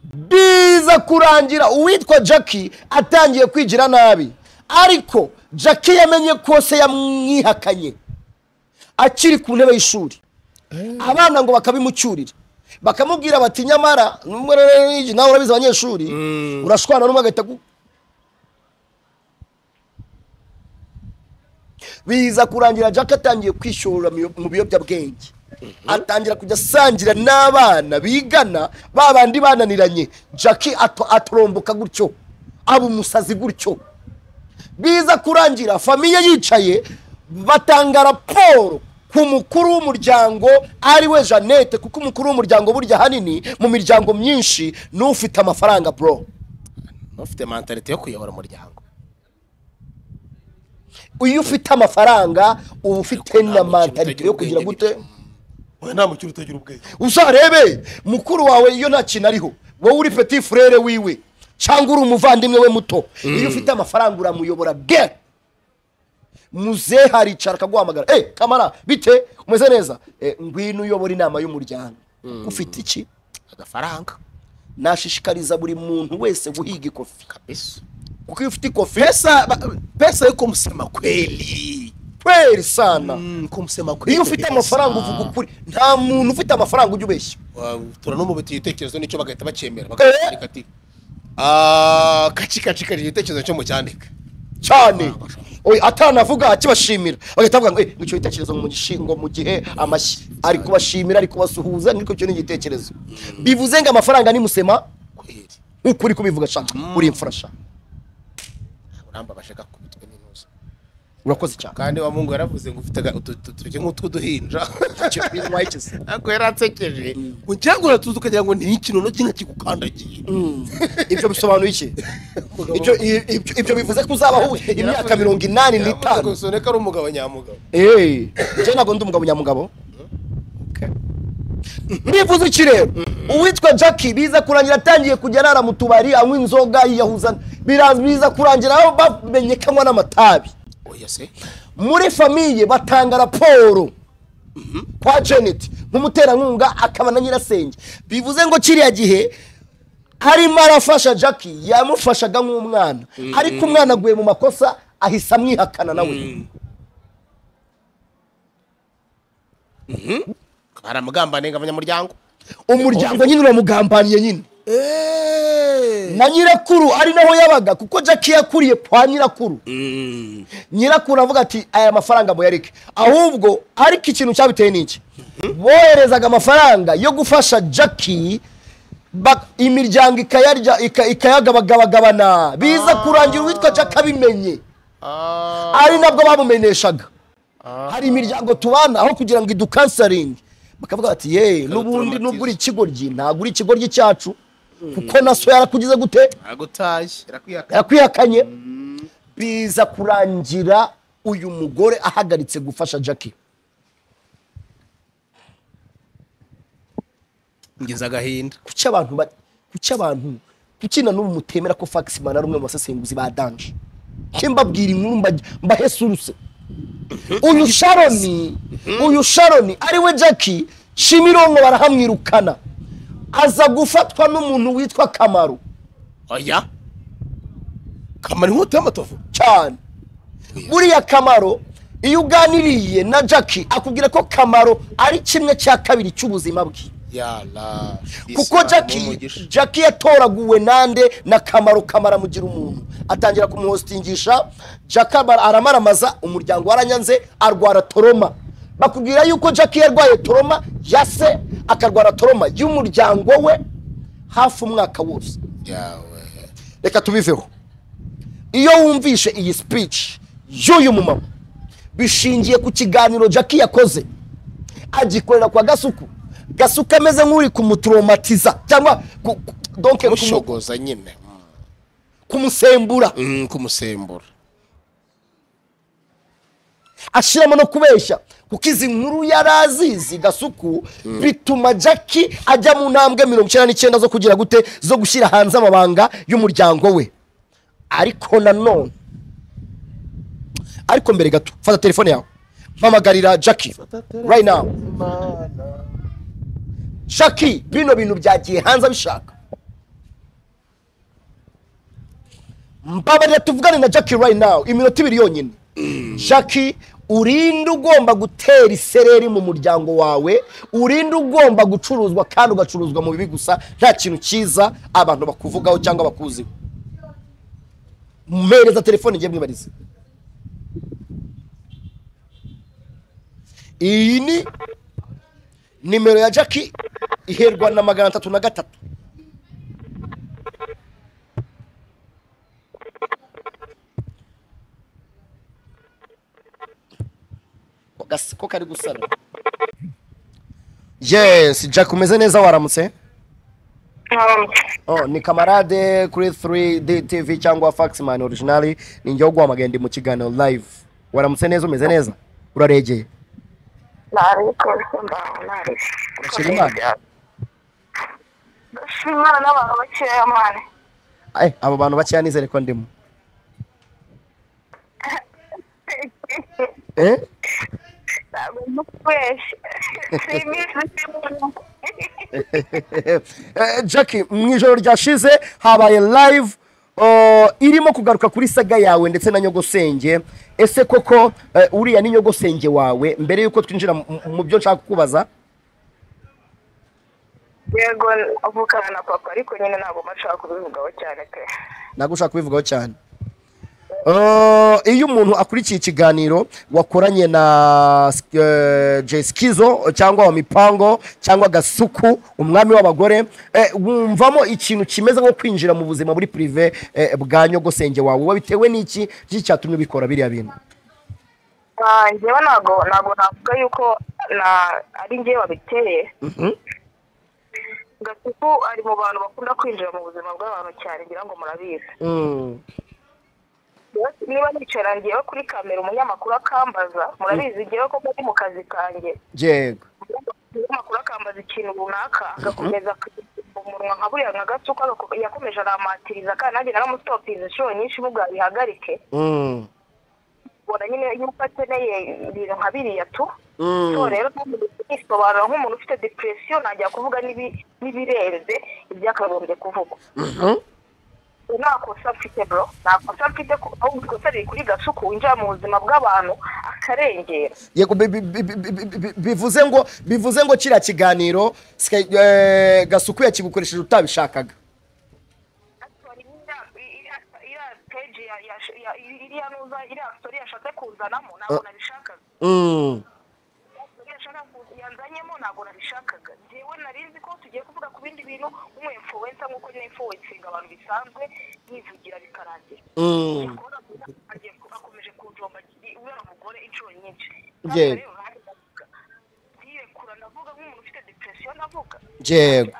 biza kurangira uwitwa jackie atangiye kwigira nabi ariko jackie yamenye ko se yamwihakanye akiri ku ntebe y'ishuri abana ngo bakabimucyurira bakamubwira bati nyamara n'ubwo rero iki nawe urabizi abanyeshuri urashwana n'umwe agahita agu- biza kurangira jackie atangiye kwishora mu biyobyabwenge atangira kujya asangira n'abana bigana ba bandi bananiranye jackie ato- atoromboka gutyo aba umusazi gutyo biza kurangira famiye yicaye batanga raporo ku mukuru w'umuryango ari we jeannette kuko umukuru w'umuryango burya ahanini mu miryango myinshi ni ufite amafaranga bro ufite mentalite yo kuyobora umuryango iyo ufite amafaranga uba ufite na mentalite yo kugira gute oya nta mukiri utagira ubwenge uzarebe mukuru wawe iyo nta kintu ariho wowe uri peti furere wiwe cyangwa uri umuvandimwe we muto iyo ufite amafaranga uramuyobora bwe muzehe haricara akaguhamagara eee kamara bite umeze neza "Eh, ngwino uyobora inama y'umuryango ufite iki agafaranga nashishikariza buri muntu wese guhiga ikofi kabisa kuko iyo ufite ikofi pesa ba- pesa yo kumusema kweli kweri sana Mm, kumusema kweli iyo ufite amafaranga uvuga ukuri nta muntu ufite amafaranga ujya ubeshya tura no mu biti ibitekerezo nicyo bagahita bacyemera Eh. bakacyandika ati "Ah, kaci kaci kaci igitekerezo cyo mucyandike cyane Oya, atanavuga akibashimira bagahita bavuga ngo "Eh, icyo gitekerezo mu gishingo mu gihe amashyi ari kubashimira ari kubasuhuza ariko icyo ni igitekerezo bivuze ngo amafaranga nimusema kweli nk'uko uri kubivuga shaka uri imfurasha urambabaje gakubitwe n'intuza urakoze cyane kandi wa mungu yaravuze ngo ufite aga- utu- utu- turya nk'utw'uduhinja ariko yaransekeje cyangwa uratuza ukagira ngo ni ikintu n'ikindi kigukandagiye ibyo bisobanuye iki Ibyo- i- ibyo- ibyo bivuze ko uzaba imyaka mirongo inani n'itanu soneka ari umugabo nyamugabo eee njye ntabwo ndi umugabo nyamugabo bivuze iki rero uwitwa jackie biza kurangira atangiye kujya arara mu tubari anywa inzoga yiyahuza bira- biza kurangira aho bamenye ko anywa n'amatabi oya se muri famiye batanga raporo kwa janet nk'umuterankunga akaba na nyirasenge bivuze ngo kiriya gihe arimo arafasha jackie yamufashaga nk'umwana ariko umwana aguye mu makosa ahise amwihakana nawe baramugambane ngo abanyamuryango umuryango nyine uramugambaniye nyine na nyirakuru ari naho yabaga kuko jackie yakuriye kwa nyirakuru nyirakuru avuga ati aya mafaranga muyareke ahubwo ariko ikintu cyabiteye ni iki boherezaga amafaranga yo gufasha jackie ba- imiryango ikayarya ika- ikayagabagabagabana biza kurangira uwitwa jackie abimenye ari nabwo bamumenyeshaga hari imiryango tubana aho kugira ngo idukansaringe bakavuga bati ye n'ubundi Ikadutraumatiza. n'ubwo uri ikigoryi ntabwo uri ikigoryi cyacu kuko na so yarakugize gute aragutaye arakwihakana yakwihakanye biza kurangira uyu mugore ahagaritse gufasha jackie ngize agahinda kuki abantu ba- kuki abantu kuki na n'ubu mutemera ko faxman ari umwe mu basesenguzi ba danje ke mbabwira inkuru mba- mbahesuruse uyu sharoni uyu sharoni ari we jackie shimironko barahamwirukana aza gufatwa n'umuntu witwa kamaru oya kamara inkota y'amatovu cyane buriya kamaro iyo uganiriye na jackie akubwira ko kamaro ari kimwe cya kabiri cy'ubuzima bwe yara kuko jackie jackie yatoraguwe nande na kamaro kamara mugira umuntu atangira kumuhositingisha jackie aba- aramaramaza umuryango waranyanze arwara toroma bakubwira yuko jackie yarwaye toroma ya se akarwara toroma y'umuryango we hafi umwaka wose yawe reka tubiveho iyo wumvishe iyi speech y'uyu mumama bishingiye ku kiganiro jackie yakoze agikorera kwa gasuku gasuku ameze nk'uri kumutromatiza cyangwa ku- ku- donc kumu- mushogoza nyine kumusembura Mm, kumusembura ashiramo no kubeshya kuko izi nkuru yari azizi gasuku bituma jackie ajya mu ntambwe mirongo icyenda n'icyenda zo kugira gute zo gushyira hanze amabanga y'umuryango we ariko nanone ariko mbere gato fata telefone yawe mpamagarira jackie right now jackie bino bintu byagiye hanze abishaka mbabarira tuvugane na jackie right now iminota ibiri yonyine jackie urinde ugomba gutera isereri mu muryango wawe urinde ugomba gucuruzwa kandi ugacuruzwa mu bibi gusa nta kintu cyiza abantu bakuvugaho cyangwa bakuziho mpereza telefone ngiye mwibarize iyi ni nimero ya jackie iherwa na magana atatu na gatatu Ko gasi- ko kari gusana yes jack umeze neza waramutse Oh, ni kamarade kuri 3D TV cyangwa Faxman original ni njye wo guhamagara ndi mu kiganiro live waramutse neza umeze neza uraregeye Urashima Imana? Shimana n'abantu bakeya mani Eh, abo bantu bakeya nizere ko ndimo eh? ntabwo ndukweshye simisi simona Eh, Jackie mu ijoro ryashize habaye live oh, irimo kugaruka kuri saga yawe ndetse na nyogosenge ese koko eh, uriya ni nyogosenge wawe mbere y'uko twinjira mu- mu byo nshaka kukubaza yego avukana na papa ariko nyine ntabwo bashaka kubivugaho cyane pe ntabwo ushaka kubivugaho cyane Uh, iyo umuntu akurikiye ikiganiro wakoranye na uh, jesikizo cyangwa wa mipango cyangwa gasuku umwami w'abagore eh, wumvamo ikintu kimeze nko kwinjira mu buzima buri pirive eh, bwa nyogosenge wawe Wa bitewe n'iki iki cyatumye ubikora biriya bintu Ah, njyewe ntabwo ntabwo navuga yuko na- ari njyewe wabiteye gasuku ari mu bantu bakunda kwinjira mu buzima bw'abantu cyane ngira ngo murabizi Mm, niba nicara ngewe kuri kamera umunyamakuru akambaza murabizi ngewe koko ni mu kazi kanjye yego umunyamakuru akambaza ikintu runaka agakomeza akagishyira umunwa nka buriya nka gasuku agako- yakomeje aramatiriza kandi nanjye naramustopiriza inshuro nyinshi mubwa bihagarike Mm, ubona nyine yuko akeneye ibintu nka biriya tu mm, so rero nisobanura nk'umuntu ufite depression najya kuvuga n'ibi- n'ibirenze ibyakagombye kuvugwa mhm, nta kosa mfite bro nta kosa mfite ku- ahubwo ikosa riri kuri gasuku winjira mu buzima bw'abantu akarengera yego bi- bi- bi- bi- bi- bi- bivuze ngo bivuze ngo kiriya kiganiro sika- eh, gasuku yakigukoresheje utabishakaga iriya peji ya- ya- ya- iriya nuza iriya story yashatse kuzanamo ntabwo nabishakaga Mm. Iriya shaka ku- yanzanyemo ntabwo nabishakaga njyewe nari nzi ko tugiye kuvuga ku bindi bintu nk'umu influencer nk'uko nyine influencinga abantu bisanzwe yivugira bikarangira Mm. akomeje kunjomba uriya mugore inshuro nyinshi Ye. yirekura ndavuga nk'umuntu ufite depression ndavuga Yego.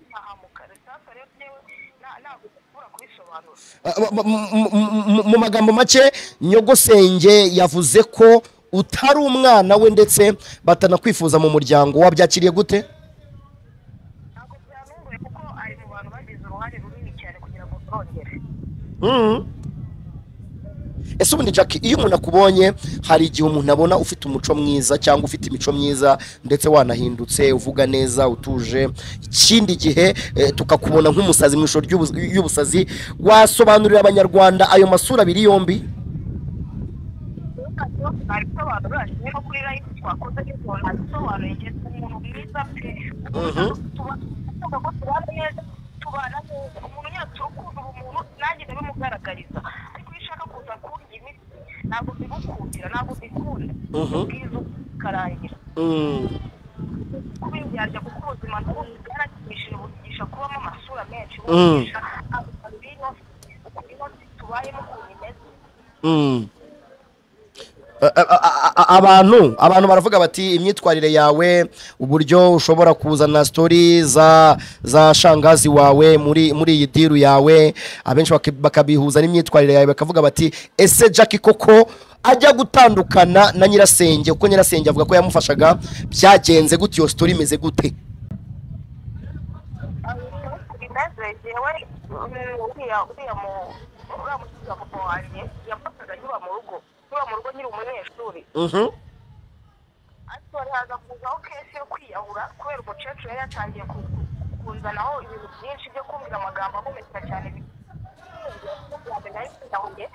ntahamuka sasa rero ngewe na- ntabwo nshobora kubisobanura mu- mu- mu- mu magambo make nyogosenge yavuze ko utari umwana we ndetse batanakwifuza mu muryango wabyakiriye gute ntabwo byanunguye kuko ari mu bantu bagize uruhare runini cyane kugira ngo turongere ese ubundi jack iyo umuntu akubonye hari igihe umuntu abona ufite umuco mwiza cyangwa ufite imico myiza ndetse wanahindutse uvuga neza utuje ikindi gihe eh, tukakubona nk'umusazi mu ishusho ry'ubus- y'ubusazi wasobanurira abanyarwanda ayo masura abiri yombi abisobanura kimwe no kuri live twakoze ariko abisobanuye igihe umuntu mwiza pe tuba ko tubana neza tubana neza umuntu yacu urukundo umuntu nanjye ndabimugaragariza ariko iyo ushaka kuza kurya imiti ntabwo mbigukundira ntabwo mbikunda ubwiza ukarangira kuba indyarya kuko ubuzima n'ubundi bwarakimishije bukigisha kubamo amasura menshi bukigisha abantu b'inosi ukuntu inosi tubayemo ukuntu imeze A- a- a- a- abantu abantu baravuga bati imyitwarire yawe uburyo ushobora kuzana story za za shangazi wawe muri muri iyi diru yawe abenshi baka- bakabihuza n'imyitwarire yawe bakavuga bati ese Jackie koko ajya gutandukana na nyirasenge kuko nyirasenge avuga ko yamufashaga byagenze gute iyo story imeze gute bimeze yewe uriya uriya mu uriya mukiza papa wanjye yafataga nyura mu rugo nyura mu rugo nyiri umunyeshuri ariko hari haza kuzaho kesi yo kwiyahura kubera umukecuru yari yatangiye ku- ku- kuzanaho ibintu byinshi byo kumvira amagambo akomeza cyane yahuye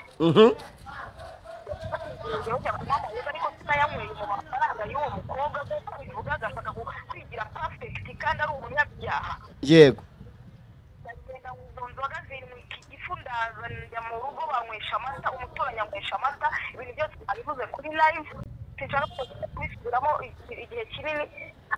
yongera kunywa amayeri ariko sinayanyweye mu mafaranga y'uwo mukobwa nk'uko bivuga agashaka kwigira pafekiti kandi ari umunyabyaha yego ndagenda izo nzoga zirindwi iki gifu ndaza njya mu rugo banywesha amata umuturanyi anywesha amata ibintu byose babivuze kuri live sinshaka kubisubiramo igihe kinini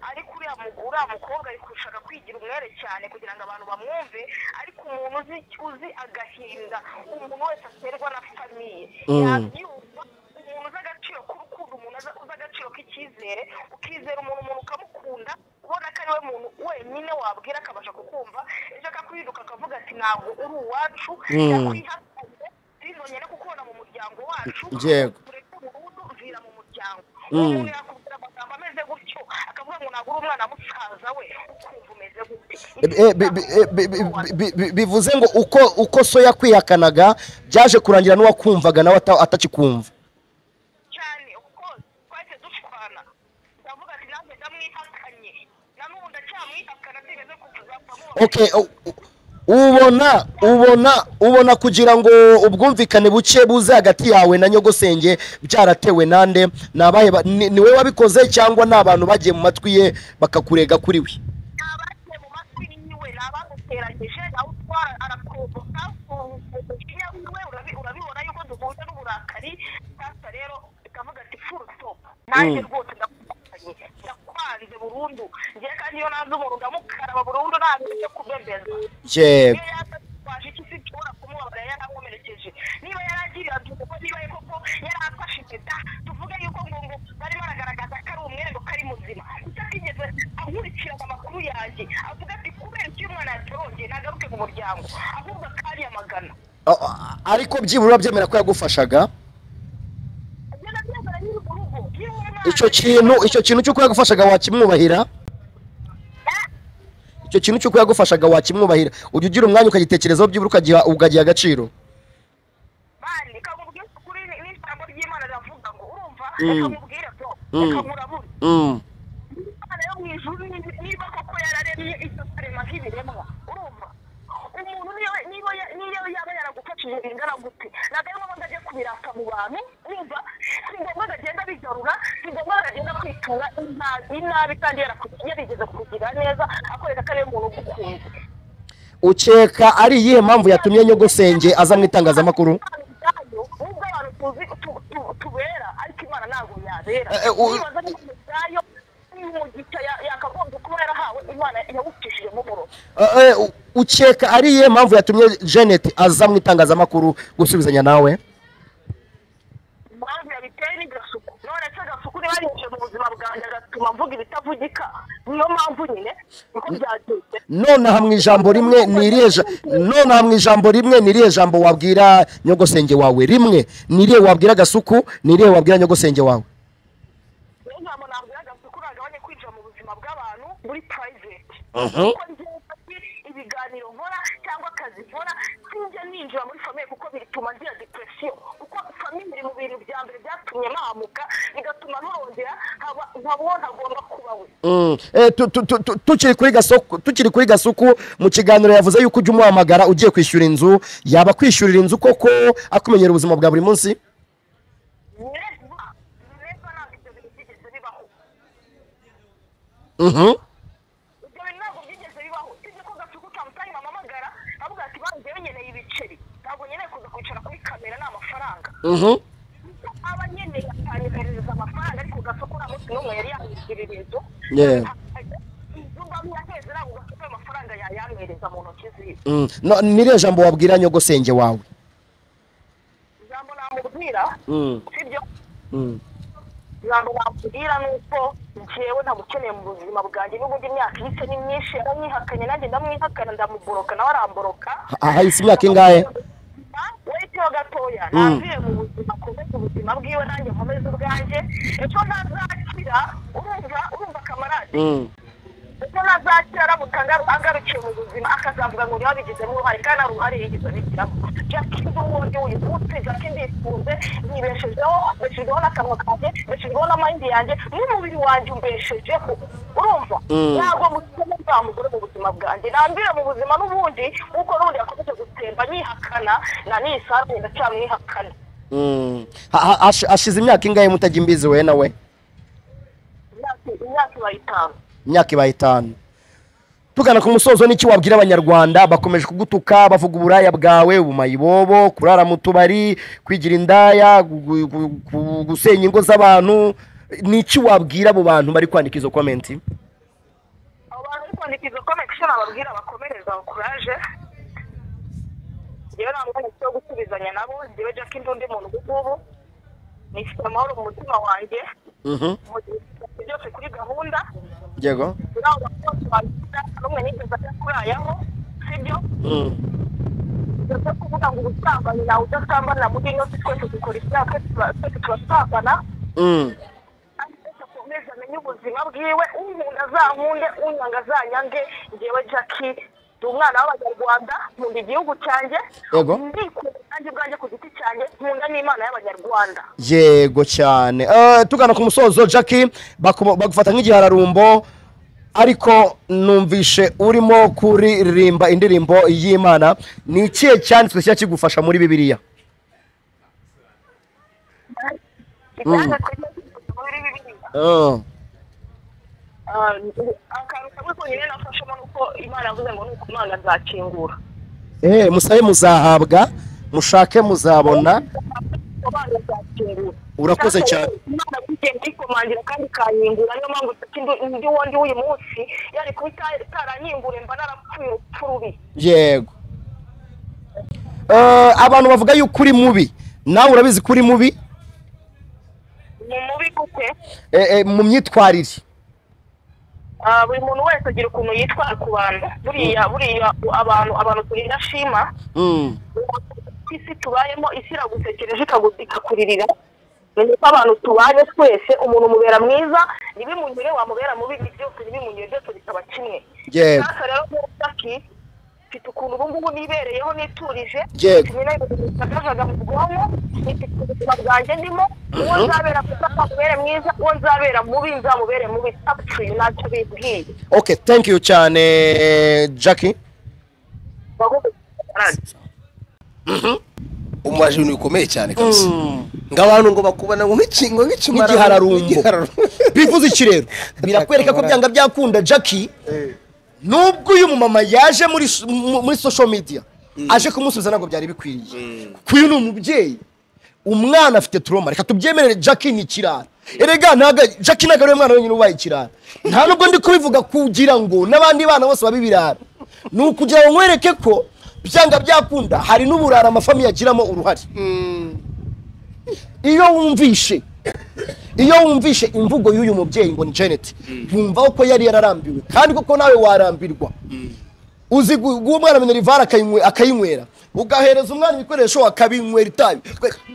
ariko uriya mu- uriya mukobwa ari gushaka kwigira umwere cyane kugira ngo abantu bamwumve ariko umuntu uzi uzi agahinda umuntu wese aterwa na famiye yabyumva umuntu uzi agaciro k'urukundo umuntu aza- uzi agaciro k'icyizere ukizera umuntu umuntu ukamukunda ubona ko ari we muntu wenyine wabwira akabasha kukumva ejo akakwiruka akavuga ati ntabwo uri uwacu yakwihakanye bizonye no kukubona mu muryango wacu Yego. uretse burundu vira mu muryango uwo muntu yakubwira amagambo ameze gutyo akavuga ngo ntabwo uri umwana musaza we ukumva umeze gute Eh, bi- bi- eh, bi- bi- bi- bi- bivuze ngo uko uko so yakwihakanaga byaje kurangira n'uwakumvaga nawe ata- atakikumva cyane kuko twahise dushwana ndavuga ati nanjye ndamwihakanye na n'ubu ndacyamwihakana ntigeze kuzapfa mubona okay u- u- ubona ubona ubona kugira ngo ubwumvikane buke buze hagati yawe na nyogosenge byaratewe nande ni abahe ba- ni ni wowe wabikoze cyangwa ni abantu bagiye mu matwi ye bakakurega kuri we abagiye mu matwi yiwe ni abamuteranyije nawe utwara arakoboka umujinya wiwe urabi- urabibona yuko duhuje n'uburakari sasa rero ikavuga ati full stop nanjye rwose ndakubaye ndakwanze burundu ngewe kandi iyo nanze umuntu ndamukaraba burundu nta bintu byo kubembeza yego iyo yatwaje iki se nshobora kumubabara yarakomerekeje niba yaragiriye adukuko niba ye koko yarafashe impeta tuvuge yuko ngo ngo barimo baragaragaza ko ari umwere ngo ko ari muzima atatigeze ankurikirana amakuru yanjye avuga ati kubera iki uyu mwana yatorongeye nagaruke mu muryango ahubwo akanyamagana A- a- ariko byibura byemera ko yagufashaga ibyo nabyemera nyiri mu rugo niba uwo mwana icyo kintu icyo kintu cy'uko yagufashaga wakimwubahira icyo kintu cy'uko yagufashaga wakimwubahira ujya ugira umwanya ukagitekerezaho byibura ukagiha ukagiha agaciro bandi kamubwira ukuri ni- n'ijambo ry'imana riravuga ngo urumva akamubwira ko akamurabura imana yo mu ijuru ni- niba koko yararemye icyo karema nk'ibiremwa urumva umuntu niyo niyo ya- niyo yaba yaragufashije ingana gute ntabwo ari ngombwa ajya kubiraka mu bantu urumva si ngombwa agagenda bigarura si ngombwa agagenda kwitura inta- inabi kandi yaraku- yarigeze kugira neza akoreka ko ariwe muntu ugukunze ukeka ari iyihe mpamvu yatumye nyogosenge aza mu itangazamakuru nubwo abantu tuzi tu- tu- tubera ariko imana ntabwo yabera Eh, eh, u- nibaza niba umudayo umugisha ya- yakagombye kuba yarahawe imana yawucishijemo umurozi Eh, eh, u- ukeka ari iyihe mpamvu yatumye jeannette aza mu itangazamakuru gusubizanya nawe impamvu yabiteye ni gasuku none se gasuku niba yinjiye mu buzima bwanjye agatuma mvuga ibitavugika niyo mpamvu nyine niko byagenze nonaha mu ijambo rimwe ni irihe ja- nonaha mu ijambo rimwe ni irihe jambo wabwira nyogosenge wawe rimwe ni irihe wabwira gasuku ni irihe wabwira nyogosenge wawe niyo mpamvu nabwira gasuku nagabanye kwinjira mu buzima bw'abantu muri private kuko njyewe mfite ibiganiro nkora cyangwa akazi nkora sinjya ninjira muri famiye kuko bituma ngira depresiyo kuko famiye iri mu bintu bya mbere byatumye mpahamuka bigatuma ntorongera nkaba nkaba ntagomba kuba we Mm. Eh, tu- tu- tu- tu- tukiri kuri gasuku tukiri kuri gasuku mu kiganiro yavuze yuko ujya umuhamagara ugiye kwishyura inzu yaba kwishyurira inzu koko akumenyera ubuzima bwa buri munsi neza neza ntabwo ibyo bintu byigeze bibaho Mhm. ibyo bintu ntabwo byigeze bibaho usibye ko gacuku kamusanga amamagara avuga ati banjye nkeneye ibiceri ntabwo nkeneye kuza kwicara kuri kamera ni amafaranga Mhm. aba nkeneye akanyoherereza amafaranga ariko gacuku nta munsi n'umwe yari yamwishyurira inzu Yeah. inzu mba yaheze ntabwo gacuku ayo mafaranga yayamwereza mu ntoki ziwe Mm. No, ni irihe jambo wabwira nyogosenge wawe ijambo namubwira Mm. sibyo Mm. ijambo bamubwira ni uko njyewe ntamukeneye mu buzima bwanjye n'ubwo indi myaka ihise ni myinshi yaramwihakanye nanjye ndamwihakana ndamuboroka nawe aramboroka Ah, hahise imyaka ingahe? weteho gatoya ntavuye mu buzima akomeze ubuzima bwiwe nanjye nkomeze ubwanjye ejo ntazakira urumva urumva kamarade Mm. ejo ntazakira aramutse angaru- agarukiye mu buzima akazavuga ngo niba bigizemo uruhare kandi nta ruhare yigeze abigiramo jacki ndi uwundi wivutse jacki ndifunze nibeshejeho mbeshejweho n'akanwa kanjye mbeshejweho n'amayindi yanjye n'umubiri wanjye umbeshejeho urumva ntabwo mutuma nta mugore mu buzima bwanjye nambwira mu buzima n'ubundi nk'uko n'ubundi yakomeje gutemba nyihakana na nisanzwe ndacyamwihakana Mm. Ha- ha- hashi- hashize imyaka ingahe mutajya imbizi we na we imyaka imyaka ibayitanu imyaka ibaye itanu tugana ku musozo n'icyo wabwira abanyarwanda bakomeje kugutuka bavuga uburaya bwawe ubumayibobo kurara mu tubari kwigira indaya gu- gu- gu- gusenya ingo z'abantu ni iki wabwira abo bantu bari kwandika izo komenti kwandikisha connection ababwira bakomereza kuraje njyewe nta mwanya mfite wo gusubizanya nabo njyewe jack ndi undi muntu ubu ngubu nifite amahoro mu mutima wanjye mu gihe nshyira byose kuri gahunda yego nawe bakobwa babikora n'umwe nigeze akurayaho sibyo ndetse kuvuga ngo ubusambanyi nawe udasambana muri ino si twese dukora ibyaha twese tuba- twese turasambana Mm. kandi twese akomeze amenye ubuzima bwiwe umuntu azankunde unyanga azanyange njyewe jacki ndi umwana w'abanyarwanda nkunda igihugu cyanjye Yego. ndikunda nanjye ubwanjye ku giti cyanjye nkunda n'imana y'abanyarwanda yego cyane Eh, tugana ku musozo jackie bakumo- bagufata nk'igihararumbo ariko numvishe urimo kuririmba indirimbo y'imana ni ikihe cyanditswe kiba kigufasha muri bibiliya icyanya twese muri bibiliya Ah, akantu kamwe konyine nafashemo ni uko imana yavuze ngo ni ukumana azakingura Eh, musabe muzahabwa mushake muzabona abana azakingura Urakoze cyane. imana yagiye ndikomangira kandi ikanyingura niyo mpamvu ndi- ndi wo ndi w'uyu munsi yari kuba ita- itaranyingure mba narapfuye urupfu rubi yego Eh, abantu bavuga yuko uri mubi nawe urabizi ko uri mubi ni mubi gute Eh, eh, mu myitwarire Ah, buri muntu wese agira ukuntu yitwara ku bantu buriya buriya abantu abantu turi indashima Mm. isi tubayemo isi iragutekereje ikagu- ikakuririra ni uko abantu tubanye twese umuntu umubera mwiza ntibimunyure wamubera mubi ibyo byose ntibimunyure byose bikaba kimwe Yego. sasa rero muri saki mfite ukuntu ubu ngubu nibereye aho niturije Yego. nakajaga mu bwonko nifite ubuzima bwanjye ndimo uwo nzabera mwiza nzamubere mwiza uwo nzabera mubi nzamubere mubi apfuye ntacyo bibwiye okay thank you cyane jackie umubaje ibintu bikomeye cyane kabisa ngo abantu ngo bakubona ngo nk'ikingo nk'ikimara Nk'igihararumbo. bivuze iki rero birakwereka ko byanga byakunda jackie nubwo uyu mumama yaje muri s- mu- muri social media aje kumusubiza ntabwo byari bikwiriye kuko uyu ni umubyeyi umwana afite turoma reka tubyemerere jackie ni ikirara erega ntago jackie ntago ari we mwana wenyine ubaye ikirara nta nubwo ndi kubivuga kugira ngo n'abandi bana bose babe ibirara ni ukugira ngo nkwereke ko byanga byakunda hari n'uburara amafamiye agiramo uruhare iyo wumvishe iyo wumvishe imvugo y'uyu mubyeyi ngo ni janet wumva ko yari yararambiwe kandi koko nawe warambirwa uzi gu- guha umwana minerivare akayinywe- akayinywera ugahereza umwana ibikoresho akabinywera itabi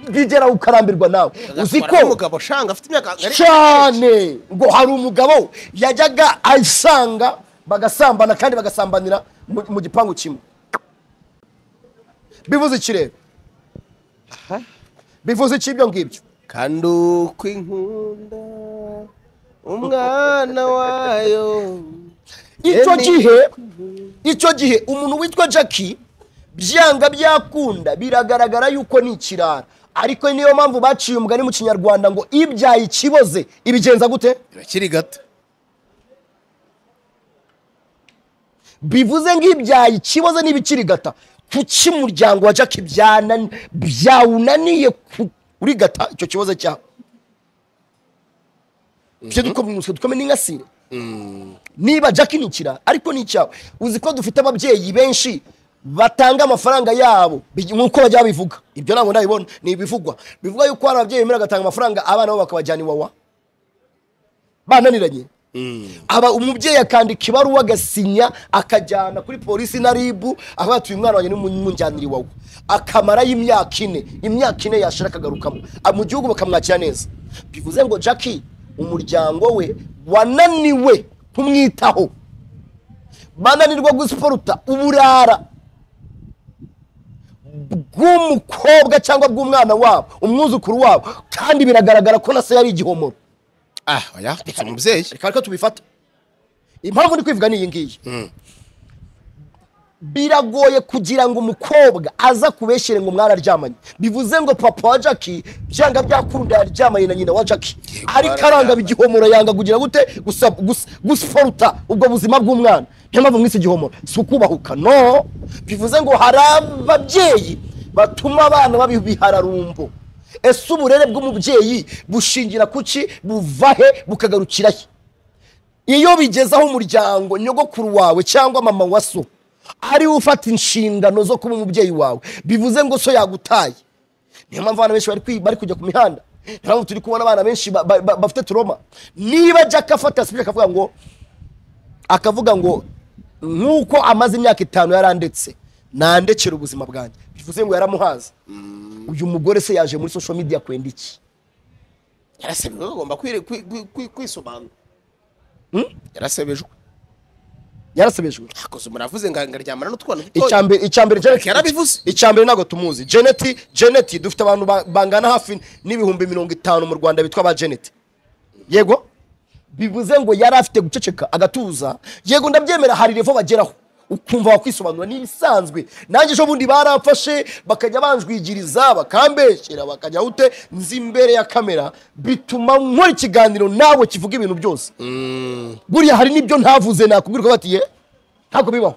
bigera ukarambirwa nawe uzi ko umugabo shanga afite imyaka cyane ngo hari umugabo yajyaga asanga bagasambana kandi bagasambanira mu mu gipangu kimwe bivuze iki rero bivuze iki ibyo ngibyo kandi uko inkunda umwana wayo icyo Eni. gihe icyo gihe umuntu witwa jackie byanga byakunda biragaragara yuko ni ikirara ariko niyo mpamvu baciye umugani mu kinyarwanda ngo ibyaye ikiboze ibigenza gute birakiri gato bivuze nk'ibyaye ikiboze n'ibikirigata kuki umuryango wa jackie byana- byawunaniye ku- kurigata icyo kibazo cyawe ibyo dukomeye dukomeye n'ingasire niba jackie ni ikirara ariko ni icyawe uzi ko dufite ababyeyi benshi batanga amafaranga yabo bi- nk'uko bajya babivuga ibyo ntabwo ndabibona ni ibivugwa bivuga yuko hari ababyeyi bemera bagatanga amafaranga abana babo bakabajyana iwawa bananiranye aba umubyeyi akandika ibaruwa agasinya akajyana kuri polisi na ribu aho yatuye umwana wanjye n'umunjyanira iwawe akamara y'imyaka ine imyaka ine yashira akagarukamo Ah, mu gihugu bakamwakira neza bivuze ngo jackie umuryango we wananiwe kumwitaho bananirwa gusiporuta uburara bw'umukobwa cyangwa bw'umwana wabo umwuzukuru wabo kandi biragaragara ko na se yari igihomoro ah oya dufite umubyeyi reka reka tubifate impamvu ndi kwivuga ni iyi ngiyi biragoye kugira ngo umukobwa aza kubeshyire ngo mwararyamanye bivuze ngo papa wa jackie byanga byakunda yaryamanye na nyina wa jackie ariko aranga igihomoro yanga kugira gute gusa- gusa- gusiporuta ubwo buzima bw'umwana niyo mpamvu mwise igihomoro si ukubahuka no bivuze ngo hari ababyeyi batuma abana baba ibihararumbo ese uburere bw'umubyeyi bushingira ku ki buva he bukagarukira he iyo bigezaho umuryango nyogokuru wawe cyangwa mama wa so ariwe ufata inshingano zo kuba umubyeyi wawe bivuze ngo so yagutaye niyo mpamvu abana benshi bari kwi- bari kujya ku mihanda niyo mpamvu turi kubona abana benshi ba- ba- ba- bafite turoma niba jack afata sipiri akavuga ngo akavuga ngo nk'uko amaze imyaka itanu yarandetse nandekera ubuzima bwanjye bivuze ngo yaramuhaze uyu mugore se yaje muri social media kwenda iki yarasebeje agomba kwire- kwi- kwi- kwi- kwisobanura yarasebejwe yarasebejwe akoze muravuze ngo ngaryamana n'utwana icya dutoya mbere icya mbere Janet- Yarabivuze. icya mbere ntabwo tumuzi jeneti jeneti dufite abantu ba- bangana hafi n'ibihumbi mirongo itanu mu rwanda bitwa ba jeneti yego bivuze ngo yari afite guceceka agatuza yego ndabyemera hari revo bageraho ukumva wakwisobanura n'ibisanzwe nanjye ejo bundi barafashe bakajya banjwigiriza bakambeshyera bakajya ute nzi imbere ya kamera bituma nkora ikiganiro nawe kivuga ibintu byose buriya hari n'ibyo ntavuze nakubwira ko batiye ntabwo bibaho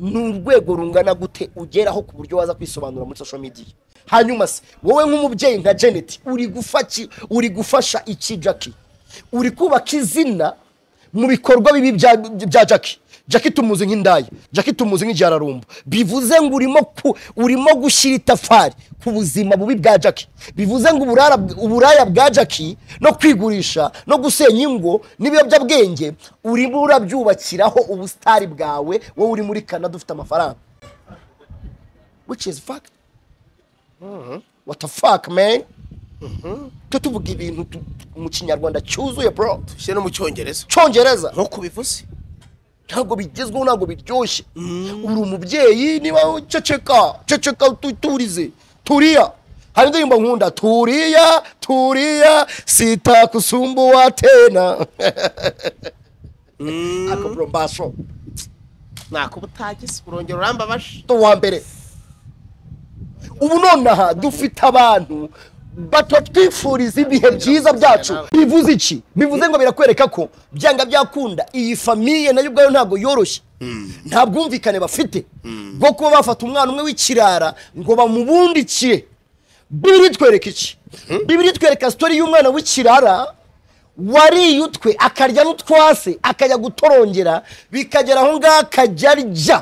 ni urwego rungana gute ugeraho ku buryo waza kwisobanura muri social media hanyuma se wowe nk'umubyeyi nka janet uri gufaki uri gufasha iki jackie uri kubaka izina mu bikorwa bibi bya, bya jackie jackie tumuzi nk'indaya jackie tumuzi nk'igihararumbo bivuze ngo urimo ku, urimo gushyira itafari ku buzima bubi bwa jackie bivuze ngo uburara, uburaya bwa jackie no kwigurisha no gusenya ingo n'ibiyobyabwenge urimo urabyubakiraho ubusitari bwawe wowe uri muri canada ufite amafaranga which is fact what the fuck man tujya tuvuga ibintu tu- tu- mu kinyarwanda cyuzuye bro ushyire no mu cyongereza cyongereza nk'uko bivuze ntabwo bigezweho ntabwo biryoshye uri umubyeyi niba uceceka ceceka tu- turize turiya hari indirimbo nkunda turiya turiya sitakusumbuwa tena ako burombaso ntakuba utagise urongera urambabashe ni uwa mbere ubu nonaha dufite abantu batatwifuriza ibihe byiza byacu bivuze iki bivuze ngo birakwereka ko byanga byakunda iyi famiye nayo ubwayo ntabwo yoroshye nta bwumvikane bafite bwo kuba bafata umwana umwe w'ikirara ngo bamubundikire bibiri twereka iki bibiri twereka sitori y'umwana w'ikirara wariye utwe akarya n'utwase akajya gutorongera bikagera aho ngaho akajya arya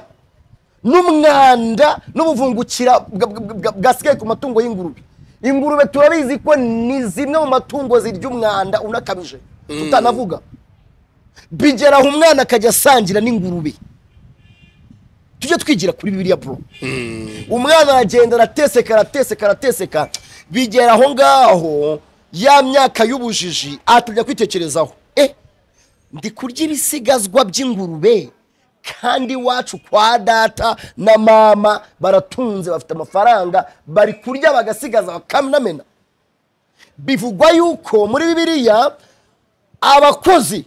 n'umwanda n'ubuvungukira bwa- bwa- bwa- bwasigaye ku matungo y'ingurube ingurube turabizi ko ni zimwe mu matungo zirya umwanda unakabije tutanavuga bigera aho umwana akajya asangira n'ingurube tujye twigira kuri bibiriya bro umwana aragenda arateseka arateseka arateseka bigera aho ngaho ya myaka y'ubujiji atujya kwitekerezaho eh ndi kurya ibisigazwa by'ingurube kandi iwacu kwa data na mama baratunze bafite amafaranga bari kurya bagasigaza bakanamena bivugwa yuko muri bibiliya abakozi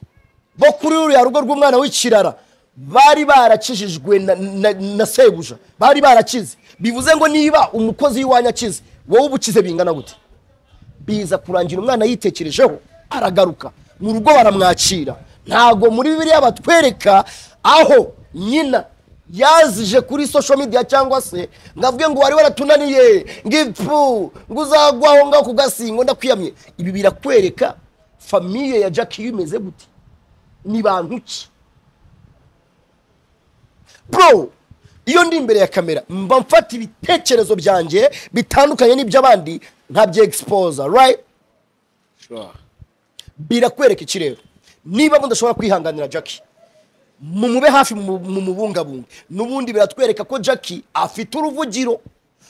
bo kuri ruriya rugo rw'umwana w'ikirara bari barakijijwe na, na, na sebuja bari barakize bivuze ngo niba umukozi w'iwanyu akize wowe uba ukize bingana gute biza kurangira umwana yitekerejeho aragaruka mu rugo baramwakira ntago muri bibiliya batwereka aho nyina yazije kuri social media cyangwa se ngo avuge ngo wari waratunaniye ngo ipfu ngo uzagwa aho ngaho ku gasingo ndakwiyamye ibi birakwereka famiye ya jackie imeze gute ni bantu ki bro iyo ndi imbere ya kamera mba mfata ibitekerezo byanjye bitandukanye n'iby'abandi nkabyegispose right birakwereka iki rero niba bo ndashobora kwihanganira jackie mumube hafi mu- mu mubungabunge n'ubundi biratwereka ko jackie afite uruvugiro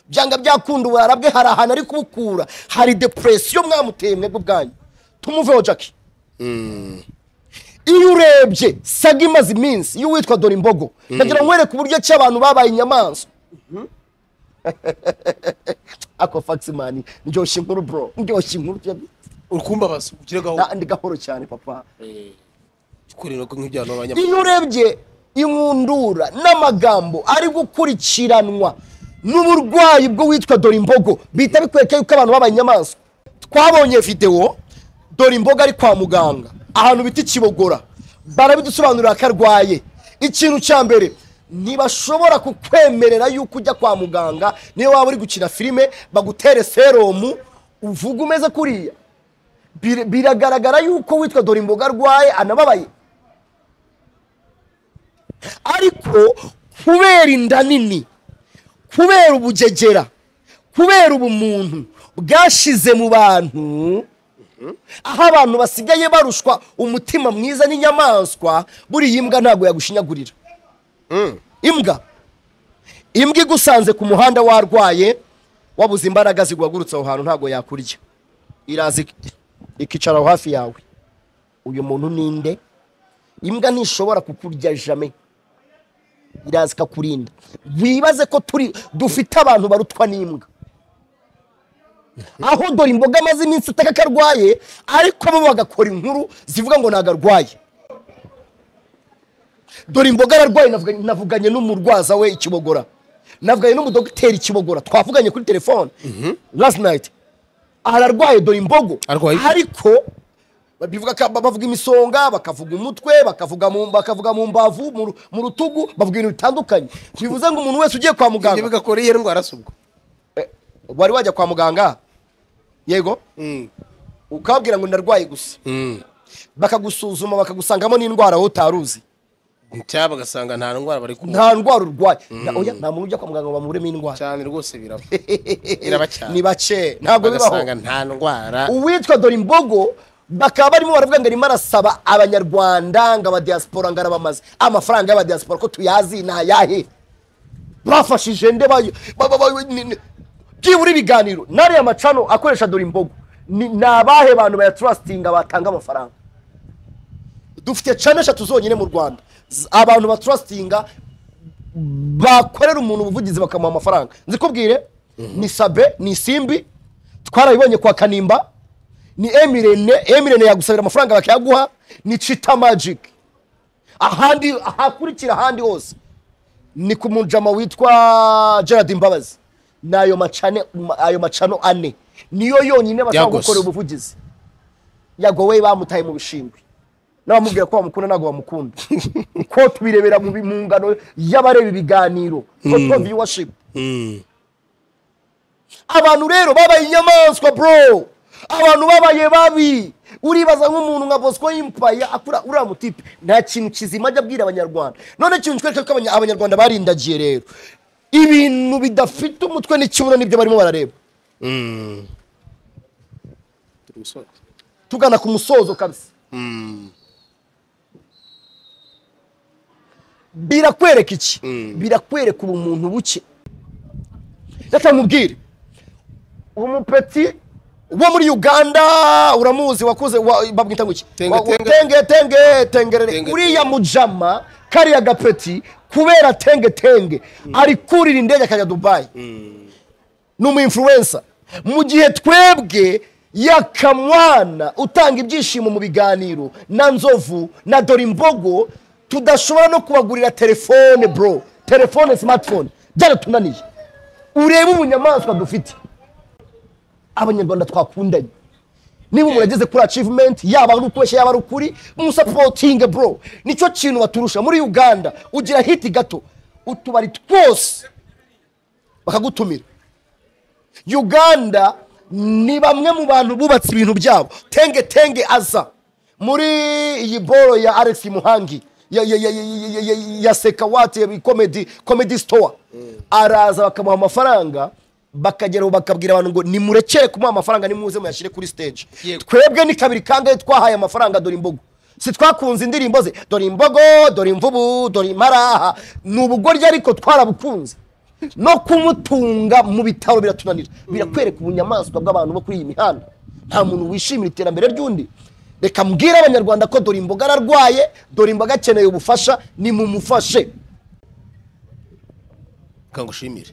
byanga byakunda uburara bwe hari ahantu ari kubukura hari depresiyo mwamuteye mwebwe bwanyu tumuveho jackie iyo urebye saga imaze iminsi iyo witwa dore imbogo ndagira ngo nkwereke uburyo ki abantu babaye inyamaswa ako faximani ndyoshya inkuru bro ndyoshya inkuru uri kumbabaza ugire gahunda Na- ndi gahoro cyane papa kurira ko nk'ibyo abantu b'abanyamakuru iyo urebye inkundura n'amagambo ari gukurikiranwa n'uburwayi bwo witwa dore imbogo bihita bikwereka yuko abantu babaye inyamaswa twabonye videwo dore imboga ari kwa muganga ahantu bita ikibogora barabidusobanurira ko arwaye ikintu cya mbere ntibashobora kukwemerera yuko ujya kwa muganga niyo waba uri gukina filime bagutere seromu uvuga umeze kuriya Bir- biragaragara yuko witwa dore imboga arwaye anababaye ariko kubera inda nini kubera ubugegera kubera ubumuntu bwashize mu bantu aho abantu basigaye barushwa umutima mwiza n'inyamaswa buriya imbwa ntabwo yagushinyagurira imbwa imbwa igusanze ku muhanda warwaye wabuze imbaraga ziguhagurutse aho hantu ntabwo yakurya iraza ik- ikicara aho hafi yawe uyu muntu ni nde imbwa ntishobora kukurya jame iraza ikakurinda wibaze ko turi dufite abantu barutwa n'imbwa aho dore imboga amaze iminsi ataka ko arwaye ariko bo bagakora inkuru zivuga ngo ntabwo arwaye dore imboga ararwaye navuga- navuganye n'umurwaza we ikibogora navuganye n'umudogiteri ikibogora twavuganye kuri telefone last night ararwaye dore imbogo Arwaye. ariko babivuga ko- bavuga imisonga bakavuga umutwe bakavuga mu, bakavuga mu mbavu mu ru- mu rutugu bavuga ibintu bitandukanye bivuze ngo umuntu wese ugiye kwa ibyo muganga bigakora iyo ndwara si ubwo wari wajya kwa muganga yego ukababwira ngo ndarwaye gusa bakagusuzuma bakagusangamo n'indwara wowe utari uzi cyangwa bagasanga nta ndwara bari kubona nta ndwara urwaye Na- oya, nta muntu ujya kwa muganga ngo bamuremo indwara cyane rwose biraba iraba cyane ni bake ntabwo bagasanga bibaho nta ndwara uwitwa dore imbogo bakaba barimo baravuga ngo arimo arasaba abanyarwanda ngo abadiyasipora ngo arabamaze amafaranga y'abadiyasipora ko tuyazi ni ayahe bafashije nde bayo- ba- ba- ba- ni- ni- byibura ibiganiro n'ariya macano akoresha dore imbogo ni ni abahe bantu bayaturasitinga batanga amafaranga dufite cana eshatu zonyine mu rwanda Z- abantu baturasitinga bakorera umuntu ubuvugizi bakamuha amafaranga nzikubwire ni sabe ni simbi twarabibonye kwa kanimba ni emirene emirene yagusabira amafaranga bakayaguha ni cita magic ahandi ahakurikira ahandi hose ni ku mujama witwa gerard imbabazi ni ayo macane ma- ayo macano ane niyo yonyine bashobora Yagose. gukora ubuvugizi yagowe bamutaye mu bishingwe n'abamubwira ko bamukunda ntabwo bamukunda ko tubirebera mu bi- mu ngano y'abareba ibiganiro ko tuba viewership abantu rero babaye inyamaswa bro abantu babaye babi uribaza nk'umuntu nka bosco y'impaya akura uriya mutipe nta kintu kizima ajya abwira abanyarwanda none ikintu cyereka ko abanya- abanyarwanda barindagiye rero ibintu bidafite umutwe n'ikibuno nibyo barimo barareba tugana ku musozo kabisa birakwereka iki birakwereka ubumuntu buke reka mubwire umupeti wo muri uganda uramuzi wakuze wa- babwita ngo iki Tenge, Wa- wa- tenge. tenge tenge tengerere Tenge, uriya mujama kariya gapeti kubera tenge tenge ari kurira indege akajya dubayi ni umu influencer mu gihe twebwe yakamwana utanga ibyishimo mu biganiro na nzovu na dore imbogo tudashobora no kubagurira telefone bro telefone smartphone byaratunaniye urebe ubunyamaswa dufite abanyarwanda twakundanye niba umuntu ageze kuri achievement yaba ari ukubeshya yaba ari ukuri musapotinge bro nicyo kintu baturusha muri uganda ugira hiti gato utubari twose bakagutumira uganda ni bamwe mu bantu bubatse ibintu byabo tenge tenge aza muri iyi boro ya alex muhangi ya, ya, ya, ya, ya, ya, ya, ya sekawati ya comedy, comedy store araza bakamuha amafaranga bakageraho bakabwira abantu ngo nimurekere kumuha amafaranga nimuze muyashyire kuri stage Yego. twebwe ni kabiri kangahe twahaye amafaranga dore imbogo si twakunze indirimbo ze dore imbogo dore imvubu dore imparaha ni ubugoryi ariko twarabukunze no kumutunga mu bitaro biratunanira birakwereka ubunyamaswa bw'abantu bo kuri iyi mihanda nta muntu wishimira iterambere ry'undi reka mbwire abanyarwanda ko dore imboga ararwaye dore imboga akeneye ubufasha nimumufashe reka ngushimire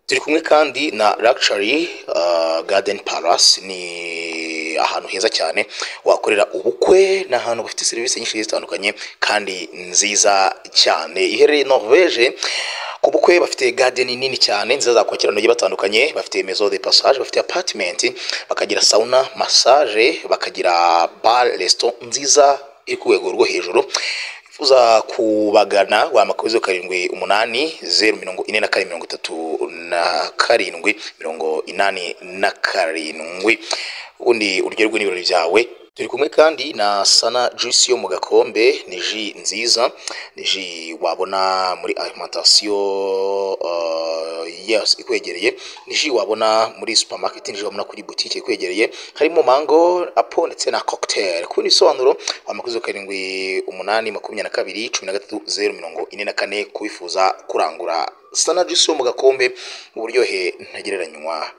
turi kumwe kandi na Luxury uh, Garden Palace ni ahantu heza cyane wakorera ubukwe ni ahantu bafite serivisi nyinshi zitandukanye kandi nziza cyane iherereye Norvege ku bukwe bafite garden nini cyane nziza zakwakira abantu bagiye batandukanye bafite maison de passage bafite apartment bakagira sauna massage bakagira bar restaurant nziza iri ku rwego rwo hejuru uza kubagana wahamagara zeru karindwi umunani zeru mirongo ine na kane mirongo itatu na karindwi mirongo inani na karindwi ubundi uryoherwe n'ibirori byawe turi kumwe kandi na sana juice yo mu gakombe ni ji nziza ni ji wabona muri alimantasiyo uh, yes, ikwegereye ni ji wabona muri supermarket ni ji wabona kuri butike ikwegereye harimo mango apo ndetse na cocktail kubona ibisobanuro amakuzo karindwi umunani makumyabiri na kabiri cumi na gatatu zeru mirongo ine na kane kubifuza kurangura sana juice yo mu gakombe uburyohe ntagereranywa